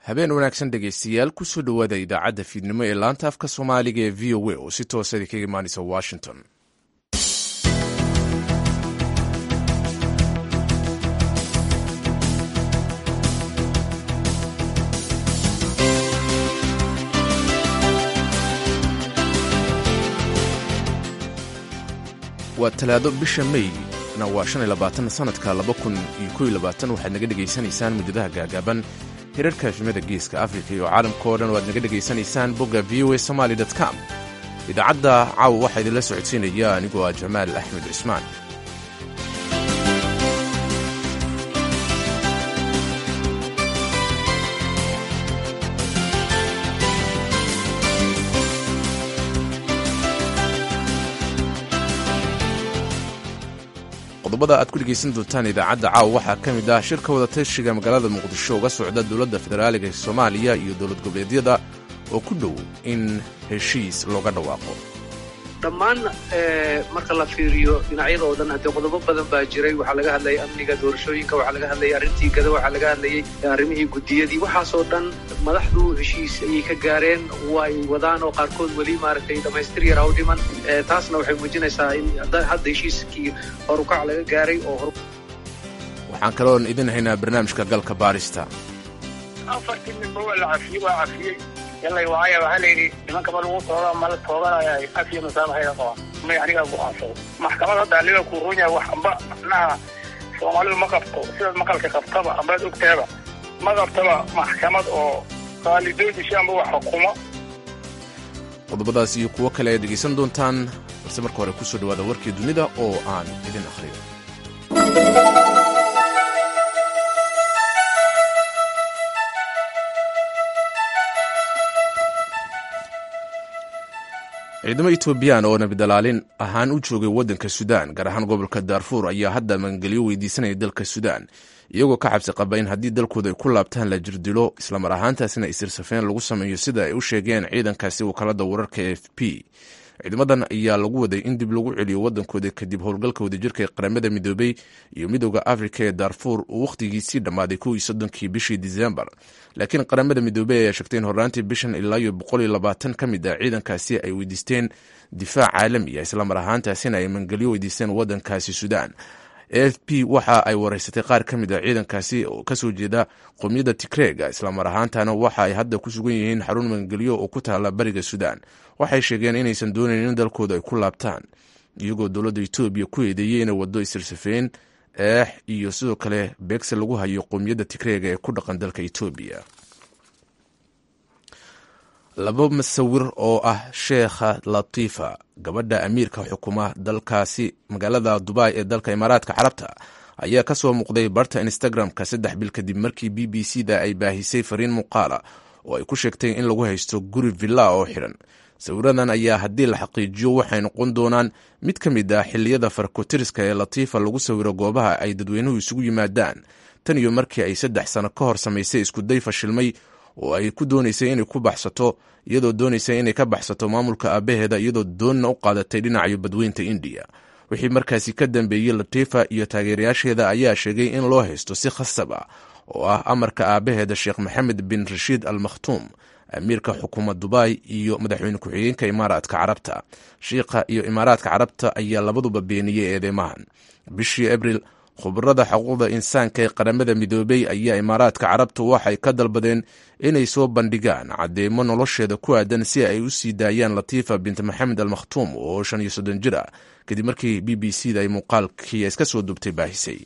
habeen wanaagsan dhegaystayaal kusoo dhowaada idaacadda fiidnimo ee laanta afka soomaaliga ee v o a oo si toosadi kaga imaanaysa washington waa talaado bisha may na waa shan iyo labaatan sanadka laba kun iyo kow iyo labaatan waxaad naga dhegaysanaysaan muddadaha gaagaaban hirarka efimada geeska afrika iyo caalamka oo dhan waad naga dhegaysanaysaan bogga v o a somaly com idaacadda caawa waxaa idinla socodsiinaya anigoo ah jamaal axmed cismaan qodobada aad ku dhegaysan doontaan idaacadda caawa waxaa ka mid ah shirka wadatashiga magaalada muqdisho uga socda dowladda federaaliga soomaaliya iyo dowlad goboleedyada oo ku dhow in heshiis looga dhawaaqo dhammaan marka la fiiriyo dhinacyada oo dhan haddee qodobo badan baa jiray waxaa laga hadlayay amniga doorashooyinka waxaa laga hadlayay arrintii gada waxaa laga hadlayay arrimihii guddiyadii waxaasoo dhan madaxdu heshiis ayay ka gaareen way wadaan oo qaarkood weli maaragtay dhammaystir yar haw dhiman taasna waxay muujinaysaa in hadda heshiiskii horukac laga gaaray oo waxaan kaloon idin haynaa barnaamijka galka baarista afartii ninba waa la cafiyey waa cafiyey yallay waaya waxaa layidhi nimankaba lagu tooga ma la tooganaya afiya masaabaxayda qabaan may anigaa go'aansado maxkamad hadda aliga kuu run yahay wax amba macnaha soomaalidu ma qabto sidaad maqalka qabtaba ambaad ogtaaba ma qabtaba maxkamad oo qaalidoodishi amba wax xukumo qodobadaas iyo kuwo kale ayaad dhegaysan doontaan balse marka hore kusoo dhawaada warkii dunida oo aan idin akhriyo ciidamo etoobiyaan oo nabidalaalin ahaan u joogay waddanka suudaan gaar ahaan gobolka daarfuur ayaa hadda magangelyo weydiisanaya dalka suudaan iyagoo ka xabsi qaba in haddii dalkooda ay ku laabtaan la jirdilo islamar ahaantaasina isirsafeen lagu sameeyo sida ay u sheegeen ciidankaasi wakaalada wararka e f p ciidamadan ayaa lagu waday in dib lagu celiyo waddankooda kadib howlgalka wadajirka ee qaramada midoobey iyo midooda afrika ee daarfuur uu wakhtigiisii dhammaaday kow iyo soddonkii bishii disembar laakiin qaramada midoobey ayaa sheegtay in horraantii bishan ilaa iyo boqol iyo labaatan ka mid ah ciidankaasi ay weydiisteen difaac caalami ah islamar ahaantaasina ay mangelyo weydiisteen waddankaasi suudaan a f p waxa ay wareysatay qaar ka mid a ciidankaasi oo kasoo jeeda qowmiyadda tigreega islamar ahaantana waxa ay hadda ku sugan yihiin xarun magangelyo oo ku taala bariga suudaan waxay sheegeen inaysan doonayn in dalkooda ay ku laabtaan iyagoo dowladda etoobiya ku eedeeyey inay waddo isirsafeen eex iyo sidoo kale beegse lagu hayo qowmiyadda tigreega ee ku dhaqan dalka etoobiya laba masawir oo ah sheekha latifa gabadha amiirka xukuma dalkaasi magaalada dubai ee dalka imaaraadka carabta ayaa ka soo muuqday barta instagram-ka saddex bil kadib markii b b c da ay baahisay fariin muuqaala oo ay ku sheegtay in lagu haysto guri villa oo xidhan sawiradan ayaa haddii la xaqiijiyo waxay noqon doonaan mid ka mid ah xilliyada farkotiriska ee latifa lagu sawiro goobaha ay dadweynuhu isugu yimaadaan tan iyo markii ay saddex sano ka hor samaysay iskuday fashilmay oo ay ku doonaysay inay ku baxsato iyadoo doonaysay inay ka baxsato maamulka aabaheeda iyadoo doonna u qaadatay dhinacayo badweynta indiya wixii markaasi ka dambeeyey latifa iyo taageerayaasheeda ayaa sheegay in loo haysto si khasab ah oo ah amarka aabaheeda sheekh maxamed bin rashiid al makhtuum amiirka xukuma dubai iyo madaxweyne ku-xigeenka imaaraadka carabta shiikha iyo imaaraadka carabta ayaa labaduba beeniyey eedeymahan bishii abril khubarada xuquuqda insaanka ee qaramada midoobey ayaa imaaraadka carabta waxay ka dalbadeen inay soo bandhigaan cadeymo nolosheeda ku aadan si ay u sii daayaan latifa bint maxamed al makhtuum oo shan iyo soddon jir ah kadib markii b b c da ay muuqaalkii iska soo dubtay baahisay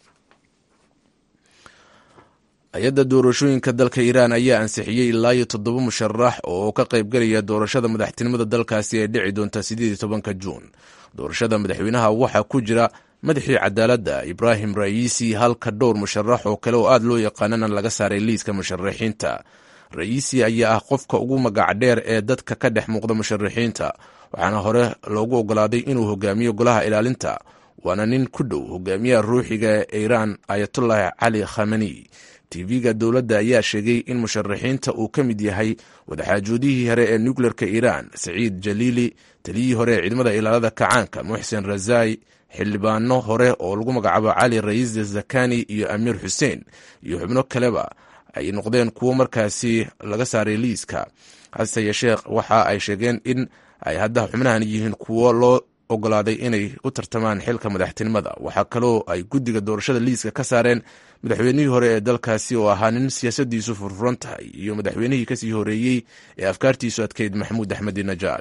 hay-adda doorashooyinka dalka iiraan ayaa ansixiyey ilaa iyo toddoba musharax oo ka qaybgalaya doorashada madaxtinimada dalkaasi ee dhici doonta sideed iyo tobanka juun doorashada madaxweynaha waxaa ku jira madaxii cadaaladda ibraahim ra'iisi halka dhowr musharax oo kale oo aad loo yaqaanana laga saaray liiska musharaxiinta ra'iisi ayaa ah qofka ugu magac dheer ee dadka ka dhex muuqda musharaxiinta waxaana hore loogu ogolaaday inuu hogaamiyo golaha ilaalinta waana nin ku dhow hogaamiyaha ruuxiga ee iiraan ayatullahi cali khamani tv-ga dowladda ayaa sheegay in musharaxiinta uu ka mid yahay wadaxaajoodihii hore ee nukleerka iiraan saciid jaliili taliyihii hore ee ciidamada ilaalada kacaanka muxsen razai xildhibaano hore oo lagu magacaabo cali rayiis zakani iyo amiir xuseen iyo xubno kaleba ay noqdeen kuwo markaasi laga saaray liiska hase yeeshee waxa ay sheegeen in ay hadda xubnahan yihiin kuwo loo ogolaaday inay u tartamaan xilka madaxtinimada waxaa kaloo ay guddiga doorashada liiska ka saareen madaxweynihii hore ee dalkaasi oo ahaa nin siyaasadiisu furfuran tahay iyo madaxweynihii kasii horeeyey ee afkaartiisu adkeyd maxamuud axmedi najaad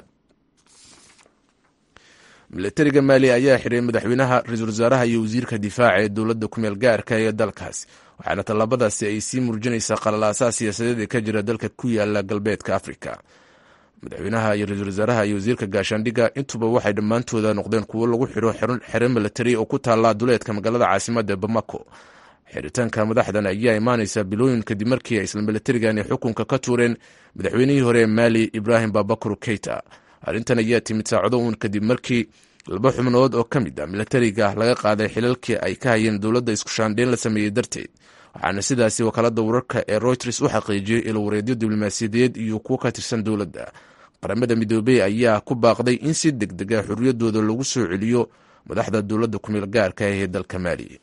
milatariga maali ayaa xiray madaxweynaha ra-iisul wasaaraha iyo wasiirka difaaca ee dowladda kumeel gaarka ee dalkaas waxaana tallaabadaasi ay sii muujinaysaa qalalaasaha siyaasadeed ee ka jira dalka ku yaala galbeedka afrika madaxweynaha iyo ra-iisul wasaaraha iyo wasiirka gaashaandhigga intuba waxay dhammaantooda noqdeen kuwo lagu xiro xero milatari oo ku taalla duleedka magaalada caasimadda ee bamako xiritaanka madaxdan ayaa imaanaysa bilooyin kadib markii isla milatarigani xukunka ka tuureen madaxweynihii hore ee maali ibraahim babakar keita arrintan ayaa timid saacado uun kadib markii laba xubnood oo ka mid a milatariga laga qaaday xilalkii ay ka hayeen dowladda iskushaandheyn la sameeyey darteed waxaana sidaasi wakaalada wararka ee royters u xaqiijiyey ilwareedyo diblomaasiyadeed iyo kuwo ka tirsan dowladda qaramada midoobey ayaa ku baaqday in si deg dega xorriyaddooda lagu soo celiyo madaxda dowladda kumeel gaarka ee dalka maali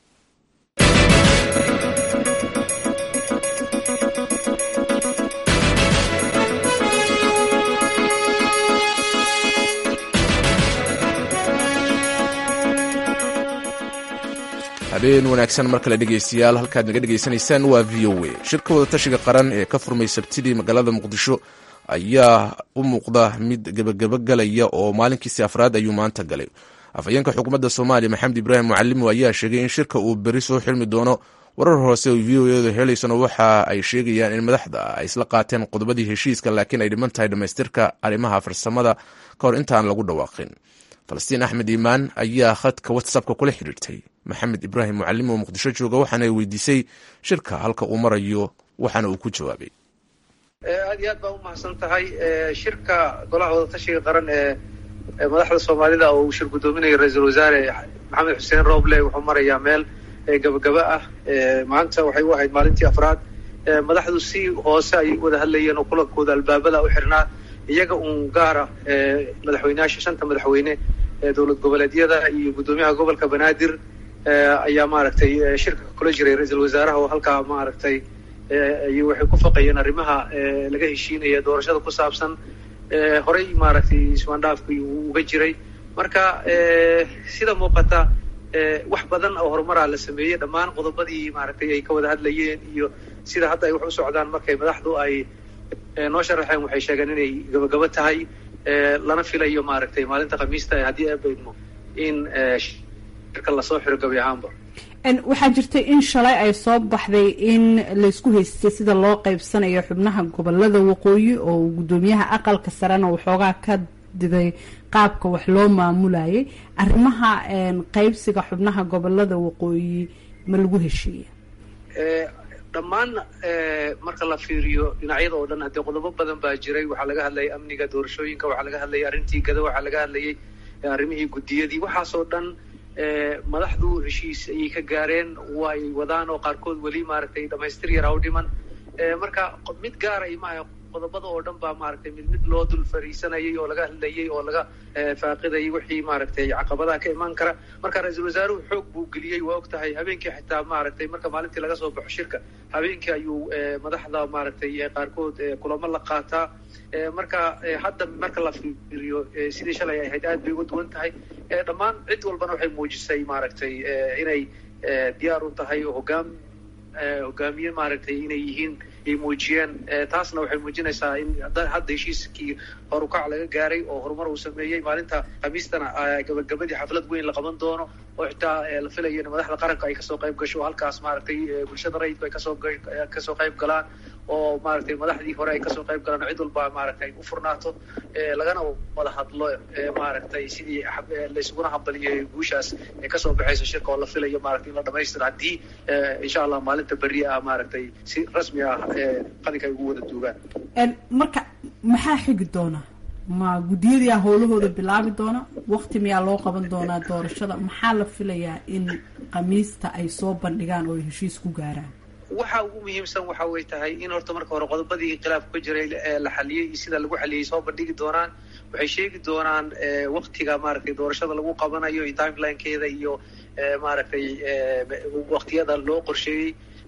habeen wanaagsan mar kale dhegeystayaal halkaad naga dhegeysanaysaan waa v o a shirka wadatashiga qaran ee ka furmay sabtidii magaalada muqdisho ayaa u muuqda mid gebagabogalaya oo maalinkiisi afraad ayuu maanta galay afhayeenka xukuumadda soomaaliya maxamed ibraahim mucalimo ayaa sheegay in shirka uu beri soo xilmi doono warar hoose oo v o edu helaysana waxa ay sheegayaan in madaxda ay isla qaateen qodobadii heshiiska laakiin ay dhiman tahay dhammaystirka arrimaha farsamada ka hor intaan lagu dhawaaqin falastiin axmed iimaan ayaa khadka whatsappka kula xidhiirtay maxamed ibraahim mucalim oo muqdisho jooga waxaana weydiisay shirka halka uu marayo waxaana uu ku jawaabay aad iyo aad baa umahadsan tahay shirka golaha wadatashiga qaran ee madaxda soomaalida oo uu shir guddoominayo ra-iisul wasaare maxamed xuseen roble wuxuu marayaa meel gabagaba ah maanta waxay u ahayd maalintii afraad madaxdu si hoose ayay wada hadlayeen oo kulankooda albaabada u xirnaa iyaga uun gaara madaxweyneyaasha shanta madaxweyne ee dowlad goboleedyada iyo guddoomiyaha gobolka banaadir ayaa maaragtay shirka kula jiray ra-iisul wasaaraha oo halkaa maaragtay iyo waxay ku faqayeen arrimaha laga heshiinaya doorashada ku saabsan horey maaragtay ismaandhaafkii uu uga jiray marka sida muuqata wax badan oo horumaraa la sameeyey dhammaan qodobadii maaragtay ay ka wada hadlayeen iyo sida hadda ay wax u socdaan markay madaxdu ay noo sharaxeen waxay sheegeen inay gabagabo tahay lana filayo maaragtay maalinta khamiista haddii abaydmo in shirka lasoo xiro gabi ahaanba waxaa jirtay in shalay ay soo baxday in laysku haystay sida loo qaybsanayo xubnaha gobolada waqooyi oo guddoomiyaha aqalka sarena waxoogaa ka diday qaabka wax loo maamulayay arrimaha qaybsiga xubnaha gobolada waqooyi ma lagu heshiiya dhammaan marka la fiiriyo dhinacyada oo dhan haddee qodobo badan baa jiray waxaa laga hadlayay amniga doorashooyinka waxaa laga hadlayay arrintii gada waxaa laga hadlayay arrimihii guddiyadii waxaasoo dhan madaxdu heshiis ayay ka gaareen way wadaan oo qaarkood weli maaragtay dhamaystir yar ha u dhiman marka mid gaara imaha qodobada oo dhan baa maaragtay mid mid loo dul fariisanayay oo laga hadlayay oo laga faaqidayay wixii maaragtay caqabadaha ka imaan kara marka ra-iisul wasaaruhu xoog buu geliyey waa og tahay habeenkii xitaa maaragtay marka maalintii laga soo baxo shirka habeenkii ayuu madaxda maaragtay qaarkood kulamo la qaataa marka hadda marka la fiiriyo sidii shalay ay ahayd aad bay uga duwan tahay dhammaan cid walbana waxay muujisay maaragtay inay diyaar u tahay oo hogaam hogaamiye maaragtay inay yihiin ay muujiyeen taasna waxay muujinaysaa in hadda heshiiskii horukac laga gaaray oo horumar uu sameeyey maalinta khamiistana gabagabadii xaflad weyn la qaban doono oo xitaa la filayo in madaxda qaranka ay kasoo qayb gasho halkaas maaragtay bulshada rayidku ay kasoo kasoo qayb galaan oo maaragtay madaxdii hore ay kasoo qayb galaan cid walba maaragtay u furnaato lagana wada hadlo maaragtay sidii laysuguna hambaliyay guushaas ee kasoo baxaysa shirka oo la filayo maaragtay in la dhamaystiro haddii insha allah maalinta berri ah maaragtay si rasmi ah qalinka ay ugu wada duugaan marka maxaa xigi doona ma guddiyadii howlahooda bilaabi doona wakti miyaa loo qaban doonaa doorashada maxaa la filayaa in khamiista ay soo bandhigaan oo ay heshiis ku gaaraan waxa ugu muhiimsan waxa way tahay in horta marka hore qodobadii khilaafka ka jiray la xaliyey iyo sida lagu xaliyey soo bandhigi doonaan waxay sheegi doonaan waktiga maaragtay doorashada lagu qabanayo iyo timelinekeeda iyo maaragtay waktiyada loo qorsheeyey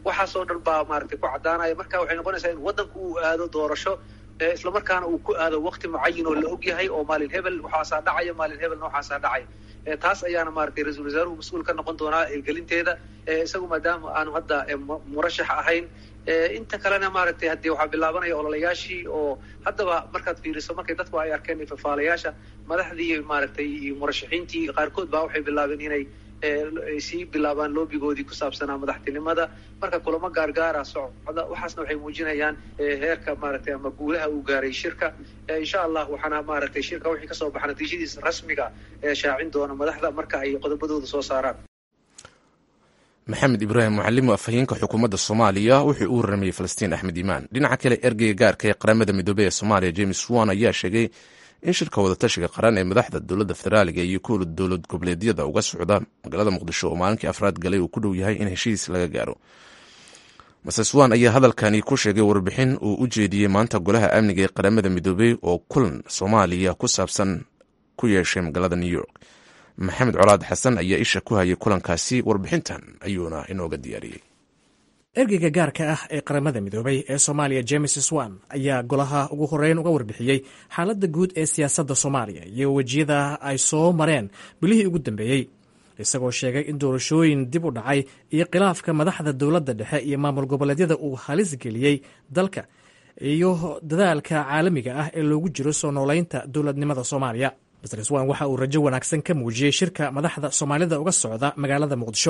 waxaasoo dhan baa maaragtay ku caddaanaya marka waxay noqonaysaa in waddanku uu aado doorasho islamarkaana uu ku aado wakti mucayin oo la og yahay oo maalin hebel waxaasaa dhacaya maalin hebelna waxaasaa dhacaya taas ayaana maaragtay ra-iisul wasaaruhu mas-uul ka noqon doonaa hirgelinteeda isagu maadaama aanu hadda murashax ahayn inta kalena maaragtay haddii waxaa bilaabanaya ololayaashii oo haddaba markaad fiiriso markay dadku ay arkeen ifafaalayaasha madaxdii maaragtay iyo murashaxiintii qaarkood baa waxay bilaabeen inay sii bilaabaan loobigoodii ku saabsanaa madaxtinimada marka kulamo gaargaara socda waxaasna waxay muujinayaan heerka maaragtay ama guulaha uu gaaray shirka insha allah waxaana maaragtay shirka wixii kasoo baxa natiijadiisa rasmiga ee shaacin doona madaxda marka ay qodobadooda soo saaraan maxamed ibraahim mucallim afhayeenka xukuumadda soomaaliya wuxuu u warramayey falastiin axmed iimaan dhinaca kale ergeyga gaarka ee qaramada midoobey ee soomaaliya james wan ayaa sheegay in shirka wadatashiga qaran ee madaxda dowladda federaaliga iyo kuwa dowlad goboleedyada uga socda magaalada muqdisho oo maalinkii afraad galay uu ku dhow yahay in heshiis laga gaaro mases wan ayaa hadalkani ku sheegay warbixin uu u jeediyey maanta golaha amniga ee qaramada midoobey oo kulan soomaaliya ku saabsan ku yeeshay magaalada new york maxamed colaad xasan ayaa isha ku hayay kulankaasi warbixintan ayuuna inooga diyaariyey ergeyga gaarka ah ee qaramada midoobay ee soomaaliya james swan ayaa golaha ugu horeyn uga warbixiyey xaaladda guud ee siyaasadda soomaaliya iyo wejiyada ay soo mareen bilihii ugu dambeeyey isagoo sheegay in doorashooyin dib u dhacay iyo khilaafka madaxda dowladda dhexe iyo maamul goboleedyada uu halis geliyey dalka iyo dadaalka caalamiga ah ee loogu jiro soo noolaynta dowladnimada soomaaliya mr swan waxa uu rajo wanaagsan ka muujiyey shirka madaxda soomaalida uga socda magaalada muqdisho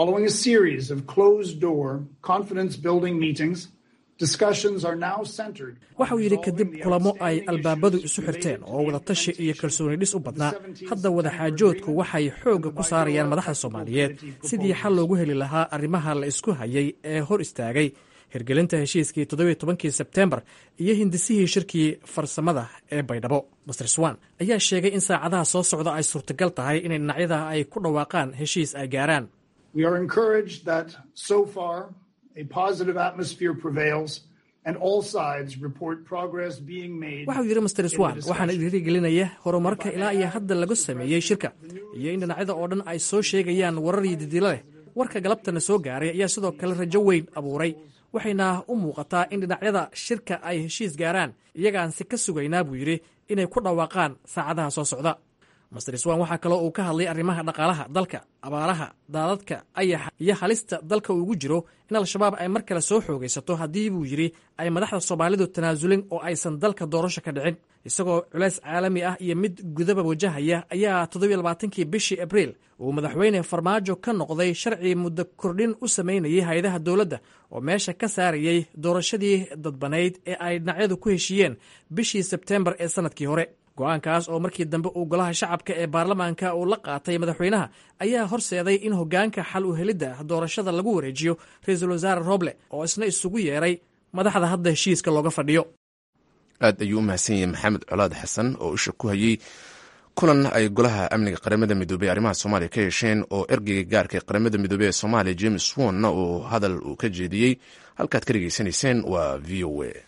waxa uu yidhi kadib kulamo ay albaabadu isu xirteen oo wadatashi iyo kalsooni dhis u badnaa hadda wadaxaajoodku waxay xoogga ku saarayaan madaxda soomaaliyeed sidii xal loogu heli lahaa arrimaha la isku hayay ee hor istaagay hirgelinta heshiiskii toddobiyo tobankii sebteembar iyo hindisihii shirkii farsamada ee baydhabo master swan ayaa sheegay in saacadaha soo socda ay suurtagal tahay inay dhinacyada ay ku dhawaaqaan heshiis ay gaaraan waxau yidhi master swan waxaana dhiirigelinaya horumarka ilaa iyo hadda laga sameeyey shirka iyo in dhinacyada oo dhan ay soo sheegayaan warar iyo didilo leh warka galabtana soo gaaray ayaa sidoo kale rajo weyn abuuray waxayna u muuqataa in dhinacyada shirka ay heshiis gaaraan iyagaansi ka sugaynaa buu yidhi inay ku dhawaaqaan saacadaha soo socda master swan waxaa kaloo uu ka hadlay arrimaha dhaqaalaha dalka abaaraha daadadka ayaxa iyo halista dalka uugu jiro in al-shabaab ay mar kale soo xoogaysato haddii buu yidhi ay madaxda soomaalidu tanaasulin oo aysan dalka doorasho ka dhicin isagoo culays caalami ah iyo mid gudaba wajahaya ayaa toddobiyo labaatankii bishii abriil uu madaxweyne farmaajo ka noqday sharci muddo kordhin u samaynayay hay-adaha dowladda oo meesha ka saarayey doorashadii dadbanayd ee ay dhinacyadu ku heshiiyeen bishii sebteembar ee sannadkii hore go-aankaas oo markii dambe uu golaha shacabka ee baarlamaanka uu la qaatay madaxweynaha ayaa horseeday in hoggaanka xal u helidda doorashada lagu wareejiyo ra-iisul wasaare roble oo isna isugu yeeray madaxda hadda heshiiska looga fadhiyo aad ayuu u mahadsan yahay maxamed colaad xasan oo isha ku hayey kulan ay golaha amniga qaramada midoobey arrimaha soomaaliya ka yeesheen oo ergeyga gaarka ee qaramada midoobey ee soomaaliya james wonna uu hadal uu ka jeediyey halkaad ka dhegeysanayseen waa v o a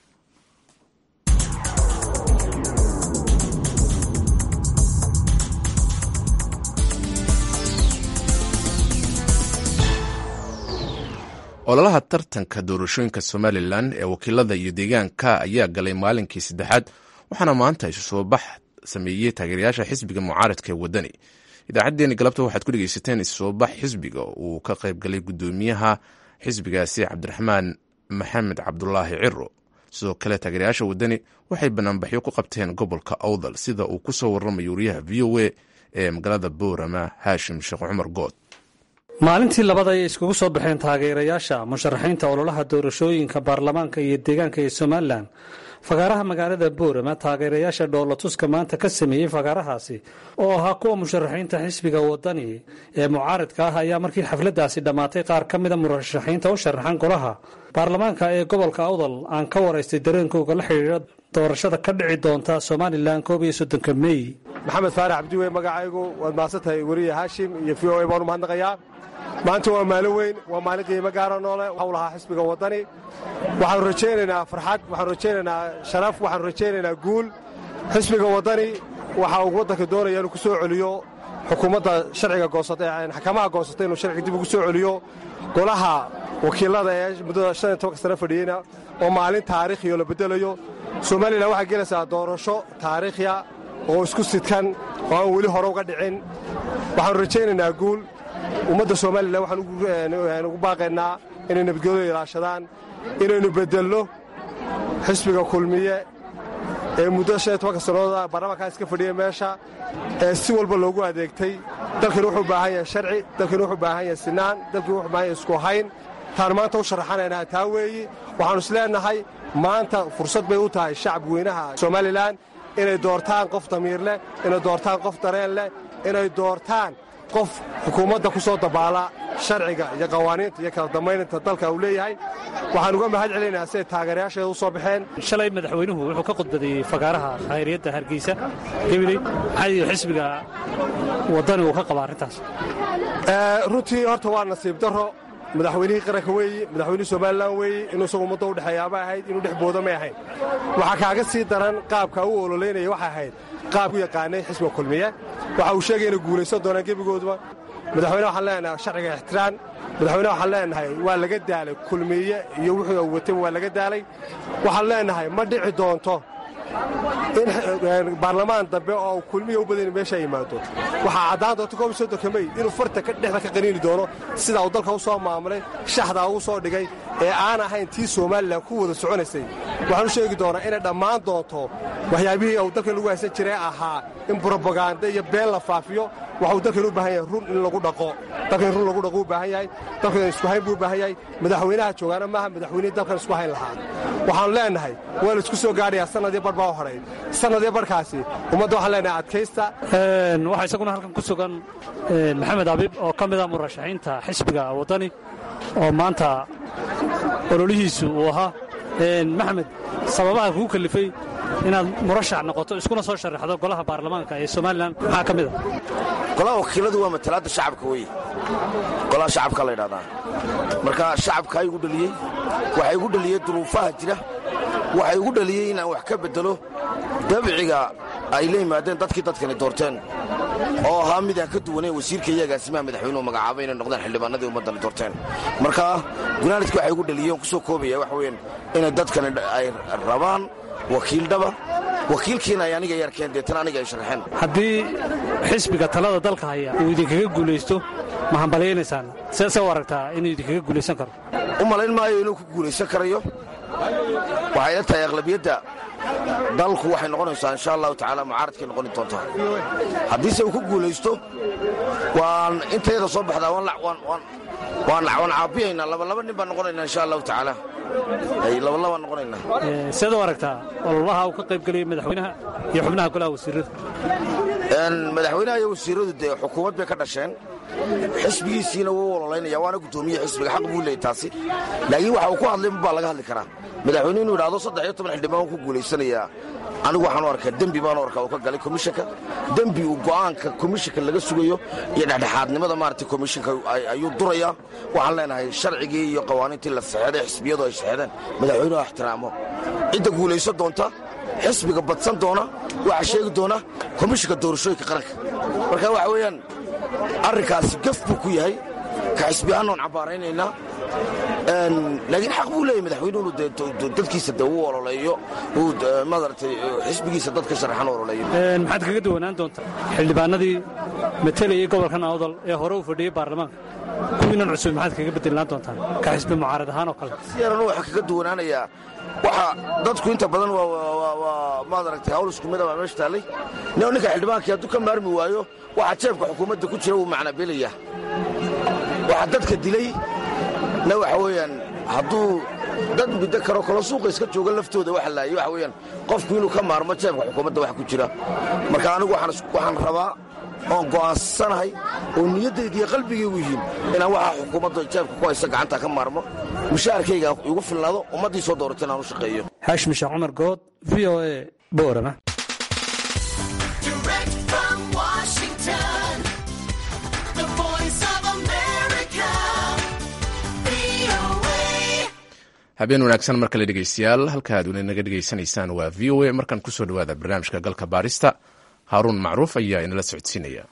ololaha tartanka doorashooyinka somalilan ee wakiilada iyo deegaanka ayaa galay maalinkii saddexaad waxaana maanta isu soo bax sameeyey taageerayaasha xisbiga mucaaradka ee wadani idaacaddeenni galabta waxaad ku dhegeysateen issoo bax xisbiga uu ka qayb galay guddoomiyaha xisbigaasi cabdiraxmaan maxamed cabdulaahi ciro sidoo kale taageerayaasha wadani waxay banaanbaxyo ku qabteen gobolka awdal sida uu ku soo warramayo wariyaha v o a ee magaalada boorama haashim sheekh cumar good maalintii labada ayay iskugu soo baxeen taageerayaasha musharaxiinta ololaha doorashooyinka baarlamaanka iyo deegaanka ee somalilan fagaaraha magaalada boorama taageerayaasha dhoolatuska maanta ka sameeyey fagaarahaasi oo ahaa kuwa musharaxiinta xisbiga wadani ee mucaaridka ah ayaa markii xafladaasi dhammaatay qaar ka mida murashaxiinta u sharaxan golaha baarlamaanka ee gobolka awdal aan ka waraystay dareenkooga la xidhiidha doorashada ka dhici doonta somalilan koob iyo soddonka mey maxamed faarax cabdiwe magacaygu waad mahadsantahay weriye haashim iyo v o a baan u mahadnaqayaa maanta waa maalin weyn waa maalin qiimo gaara noole waxau lahaa xisbiga waddani waxaanu rajaynaynaa farxad waxaanu rajaynaynaa sharaf waxaanu rajaynaynaa guul xisbiga waddani waxa uu waddanka doonaya inuu ku soo celiyo xukuumadda sharciga goosata xakamaha goosata inuu sharciga dib ugu soo celiyo golaha wakiilada ee muddada shan iyo tobanka sano fadhiyeyna oo maalin taariikhiyo la beddelayo somalilan waxay gelaysaa doorasho taariikhya oo isku sidkan oo aan weli hore uga dhicin waxaanu rajaynaynaa guul ummadda somalilan waxaan ugu baaqaynaa inay nabadgelyo ilaashadaan inaynu beddelno xisbiga kulmiye ee muddo shan iyo tobanka sannadooda baarlamaankaa iska fadhiya meesha ee si walba loogu adeegtay dalkani wuxuu u baahan yahay sharci dalkani wuxuu u baahan yahay sinaan dalkani wuxuu u baahan yahay isku hayn taan maanta u sharaxanaynaa taa weeyi waxaannu is leennahay maanta fursad bay u tahay shacab weynaha somalilan inay doortaan qof damiir leh inay doortaan qof dareen leh inay doortaan qof xukuumadda ku soo dabaala sharciga iyo qawaaniinta iyo kala dambayninta dalka uu leeyahay waxaan uga mahad celinayaa siday taageerayaasheeda u soo baxeen shalay madaxweynuhu wuxuu ka khudbadeeyey fagaaraha khayriyadda hargeysa gabiley maxaa xisbiga waddani uu ka qaba arrintaas runtii horta waa nasiib darro madaxweynihii qaranka weeyi madaxweynihii somalilan weeyi inuu isagu ummadda u dhexeeyaaba ahayd inuu dhex booda may ahayn waxaa kaaga sii daran qaabka u ololeynaya waxay ahayd qaab u yaqaanay xisbiga kulmiye waxa uu sheegay inay guulaysan doonaan gebigooduba madaxweyne waxaan leenahay sharciga ixtiraan madaxweyne waxaan leenahay waa laga daalay kulmiye iyo wuxuu watayba waa laga daalay waxaan leenahay ma dhici doonto in baarlamaan dambe oo kulmiya u badan meesha yimaado waxaa caddaan doonta koob soddonka mey inuu farta dhexda ka qaniini doono sidaa uu dalka u soo maamulay shaxdaa ugu soo dhigay ee aan ahayn tii somalilan ku wada soconaysay waxaan u sheegi doonaa inay dhammaan doonto waxyaabihii uu dalkan lagu haysan jiray ahaa in brobaganda iyo been la faafiyo waxuu dalkan u baahan yahay run in lagu dhaqo dalkan in run lagu dhaqo u baahan yahay dalkan isku hayn buu u baahan yahay madaxweynaha joogaana maaha madaxweynihii dalkan isku hayn lahaa waxaanu leennahay waa la isku soo gaadhayaa sannadii bar baa u horay sannadii barkaasi ummadda waxaan leenahay adkaysta waxaa isaguna halkan ku sugan maxamed abiib oo ka mida murashaxiinta xisbiga waddani oo maanta ololihiisu uu ahaa maxamed sababaha kuu kalifay inaad murashax noqoto iskuna soo sharaxdo golaha baarlamaanka ee somalilan maxaa ka mida golaha wakiiladu waa matalaadda shacabka weye golaha shacabka la ydhahdaa marka shacabkaa igu dhaliyey waxaa igu dhaliyey duruufaha jira waxaa igu dhaliyey inaan wax ka beddelo dabciga ay la yimaadeen dadkii dadkani doorteen oo ahaa midaan ka duwanayn wasiirka iyo agaasimaha madaxweynuhu magacaabay inay noqdeen xildhibaanadii ummaddani doorteen marka gunaanadkii waxaa igu dhaliyey on ku soo koobaya waxa weyan inay dadkani ay rabaan wakiildhaba wakiilkiina ay aniga yarkeen deetana aniga ay sharxeen haddii xisbiga talada dalka haya uu idinkaga guulaysto ma hambalyaynaysaan seese u aragtaa inuu idinkaga guulaysan karo u malayn maayo inuu ku guulaysan karayo waxay la tahay aqlabiyadda dalku waxay noqonaysaa insha allahu tacaala mucaaradkay noqoni doontaa haddiise uu ku guulaysto waan intayada soo baxdaa waan caabiyaynaa labalaba nin baan noqonaynaa insha allahu tacaala labalabaan noqonaynaa seed u aragtaa ololaha uu ka qayb geliyay madaxweynaha iyo xubnaha golaha wasiirrada madaxweynaha iyo wasiirradu dee xukuumad bay ka dhasheen xisbigiisiina wuu ololaynaya waana guddoomiye xisbiga xaq buu leeyay taasi laakiin waxa uu ku hadlay baa laga hadli karaa madaxweyne inuu idhahdo saddex iyo toban xildhibaan ku guulaysanayaa anigu waxaan u arkaa dembi baan u arkaa uu ka galay komishanka dembi uu go'aanka komishanka laga sugayo iyo dhexdhexaadnimada maaragtay komishanka ayuu durayaa waxaan leenahay sharcigii iyo qawaaniintii la saxeeday xisbiyadu ay saxeedeen madaxweynuhu ixtiraamo cidda guulaysan doonta xisbiga badsan doona waxaa sheegi doona komishanka doorashooyinka qaranka marka waxa weeyaan arrinkaasi gaf buu ku yahay ka xisbi ahaan oon cabbaaraynaynaa laakiin xaq buu leeyahy madaxweynuhu dadkiisa de uu ololeeyo uu maaragtay xisbigiisa dadka sharaxan u ololeeyo maxaad kaga duwanaan doontaa xildhibaanadii matelayay gobolkan awdal ee hore u fadhiyey baarlamaanka kuwiinan cusub maxaad kaga bedelaan doontaan ka xisbi mucaarad ahaan oo kale si yaran waxaa kaga duwanaanayaa waxa dadku inta badan waa maaragtay hawl isku mida baa meesha taallay ninka xildhibaankii hadduu ka maarmi waayo waxaa jeebka xukuumadda ku jira wuu macnabelaya waxaa dadka dilay na waxa weeyaan hadduu dad muddo karo kalo suuqa iska jooga laftooda waxa laayay waxa weeyaan qofku inuu ka maarmo jeebka xukuumadda wax ku jira marka anigu waxaan rabaa oon go'aansanahay oo niyaddayda iyo qalbigaygu yihiin inaan waxaa xukuumadda jeebka ku haysa gacanta ka maarmo mushaharkayga igu filnaado ummaddii soo dooratay inaan u shaqeeyo xaashim sheekh cumar good v o e boorama habeen wanaagsan mar kale dhegeystayaal halka aad weli naga dhegeysanaysaan waa v o a markaan kusoo dhawaada barnaamijka galka baarista haaruun macruuf ayaa inala socodsiinaya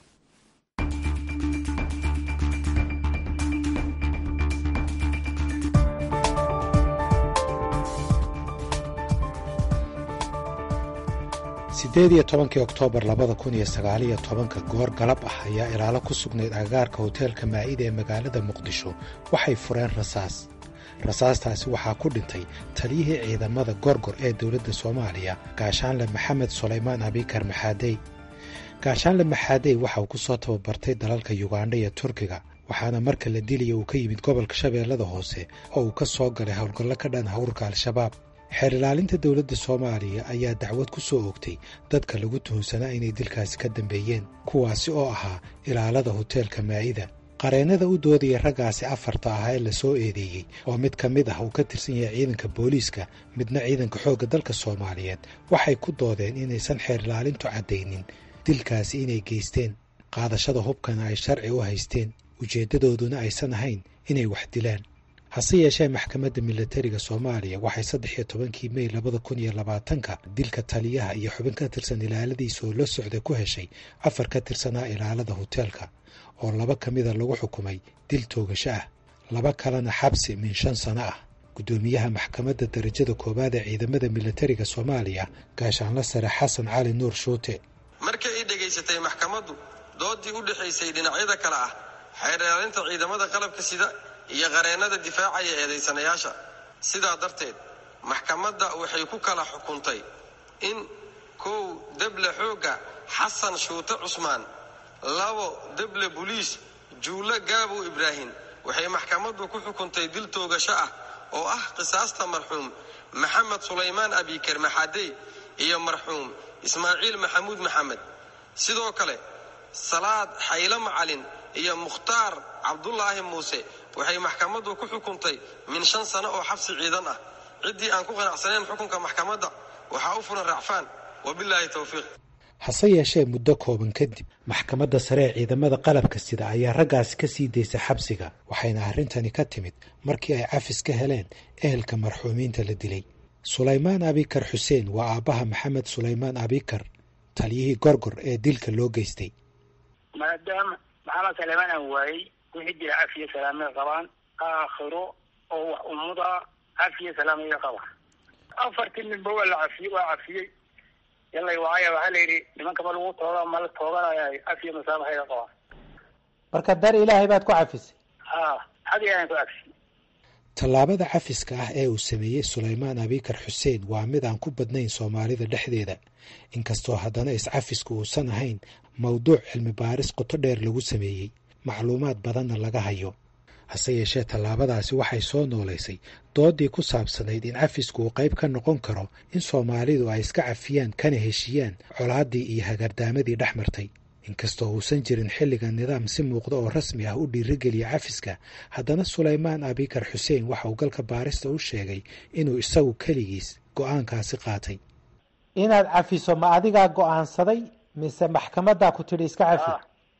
siddeed iyo tobankii oktoobar labada kun iyo sagaaliyo tobanka goor galab ah ayaa ilaalo ku sugnayd agagaarka hoteelka maa'ida ee magaalada muqdisho waxay fureen rasaas rasaastaasi waxaa ku dhintay taliyihii ciidamada gorgor ee dowladda soomaaliya gaashaanle maxamed sulaymaan abikar maxaadey gaashaanle maxaadey waxa uu ku soo tababartay dalalka yugandha iyo turkiga waxaana marka la dilaya uu ka yimid gobolka shabeellada hoose oo uu ka soo galay howlgallo ka dhan hawrka al-shabaab xeer ilaalinta dowladda soomaaliya ayaa dacwad ku soo ogtay dadka lagu tuhunsanaa inay dilkaasi ka dambeeyeen kuwaasi oo ahaa ilaalada hoteelka maa'ida qareennada u doodaya raggaasi afarta ahaa ee lasoo eedeeyey oo mid ka mid ah uu ka tirsan yahay ciidanka booliiska midna ciidanka xoogga dalka soomaaliyeed waxay ku doodeen inaysan xeer ilaalintu caddaynin dilkaasi inay geysteen qaadashada hubkana ay sharci u haysteen ujeeddadooduna aysan ahayn inay wax dilaan hase yeeshee maxkamadda milatariga soomaaliya waxay saddex iyo tobankii mey labada kun iyo labaatanka dilka taliyaha iyo xubin ka tirsan ilaaladiisa oo la socda ku heshay afar ka tirsanaa ilaalada hoteelka oo laba ka mida lagu xukumay dil toogasho ah laba kalena xabsi min shan sano ah guddoomiyaha maxkamadda darajada koowaad ee ciidamada milatariga soomaaliya gaashaanla sare xasan cali nuur shuute markii ay dhegaysatay maxkamaddu doodii u dhexaysay dhinacyada kale ah xeer ilaalinta ciidamada qalabka sida iyo qareennada difaacaya eedaysanayaasha sidaa darteed maxkamadda waxay ku kala xukuntay in kow deble xoogga xasan shuute cusmaan labo deble buliis juulle gaabow ibraahim waxay maxkamaddu ku xukuntay dil toogasho ah oo ah qisaasta marxuum maxamed sulaymaan abikar maxadey iyo marxuum ismaaciil maxamuud maxamed sidoo kale salaad xaylo macalin iyo mukhtaar cabdulaahi muuse waxay maxkamaddu ku xukuntay min shan sano oo xabsi ciidan ah ciddii aan ku qanacsanayn xukunka maxkamadda waxaa u furan racfaan wabilaahi towfiiq hase yeeshee muddo kooban kadib maxkamadda sare ee ciidamada qalabka sida ayaa raggaasi ka sii daysay xabsiga waxayna arrintani ka timid markii ay cafis ka heleen ehelka marxuumiinta la dilay sulaymaan abikar xuseen waa aabbaha maxamed sulaymaan abikar taliyihii gorgor ee dilka loo geystay maadaama maxamed sulaymaan aan waayey wixii jira cafiya salaamay qabaan aakhiro oo wax ummuda cafiya salaamaya qabaan afartii ninba waa la cafiyey waa cafiyey yallay waaya waxaa la yidhi nimankama lagu tooga ma la tooganaya cafiya masaabaxayga qabaan marka dar ilaahay baad ku cafisay ha xag ilaahan ku cafiyey tallaabada cafiska ah ee uu sameeyey sulaymaan abikar xuseen waa mid aan ku badnayn soomaalida dhexdeeda inkastoo haddana iscafisku uusan ahayn mawduuc cilmi baaris qoto dheer lagu sameeyey macluumaad badanna laga hayo hase yeeshee tallaabadaasi waxay soo noolaysay doodii ku saabsanayd in cafisku uu qayb ka noqon karo in soomaalidu ay iska cafiyaan kana heshiiyaan colaaddii iyo hagardaamadii dhex martay inkastoo uusan jirin xilligan nidaam si muuqda oo rasmi ah u dhiirigeliya cafiska haddana sulaymaan abikar xuseen waxa uu galka baarista u sheegay inuu isagu keligiis go'aankaasi qaatay inaad cafiso ma adigaa go'aansaday mise maxkamaddaa ku tidhi iska cafi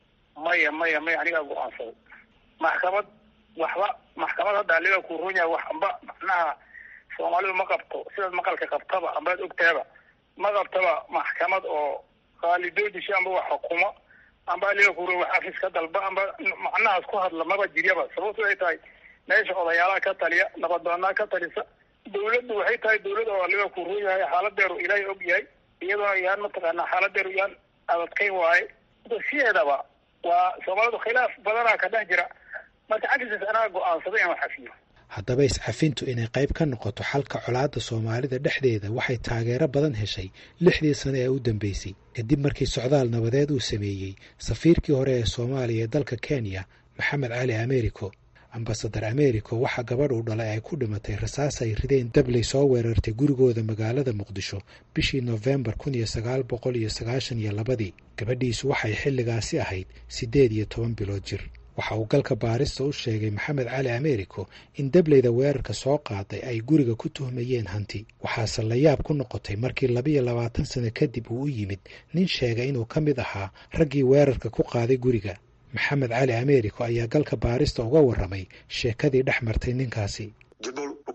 maya maya maya anigaa go-aansaday maxkamad waxba maxkamad hadda aliga ku run yahay wax amba macnaha soomaalidu ma qabto sidaad maqalka qabtaba ambaad ogtaaba ma qabtaba maxkamad oo qaalidoodisha amba wax xukumo amba aliga ku run wax afis ka dalba amba macnahaas ku hadla maba jiryaba sababtu ay tahay meesha odayaalaha ka taliya nabadoonaa ka talisa dawladdu waxay tahay dawlad oo aliga ku run yahay xaaladeeru ilaahay og yahay iyadoo yaan mataqaanaa xaaladeeru yaan adadkayn waaye sideedaba waa soomaalidu khilaaf badanaa ka dhex jira marka cafisaas anaga go-aansaday inaan xafiyo haddaba iscafintu inay qayb ka noqoto xalka colaadda soomaalida dhexdeeda waxay taageero badan heshay lixdii sano ee u dambeysay kadib markii socdaal nabadeed uu sameeyey safiirkii hore ee soomaaliya ee dalka kenya maxamed cali americo ambasadar americo waxaa gabadh uu dhalay ay ku dhimatay rasaas ay rideen dabley soo weerartay gurigooda magaalada muqdisho bishii nofembar kun iyo sagaal boqol iyo sagaashan iyo labadii gabadhiisu waxay xilligaasi ahayd siddeed iyo toban bilood jir waxa uu galka baarista u sheegay maxamed cali americo in dableyda weerarka soo qaaday ay guriga ku tuhmayeen hanti waxaase la yaab ku noqotay markii labiyo labaatan sano kadib uu u yimid nin sheegay inuu ka mid ahaa raggii weerarka ku qaaday guriga maxamed cali americo ayaa galka baarista uga warramay sheekadii dhex martay ninkaasi jibol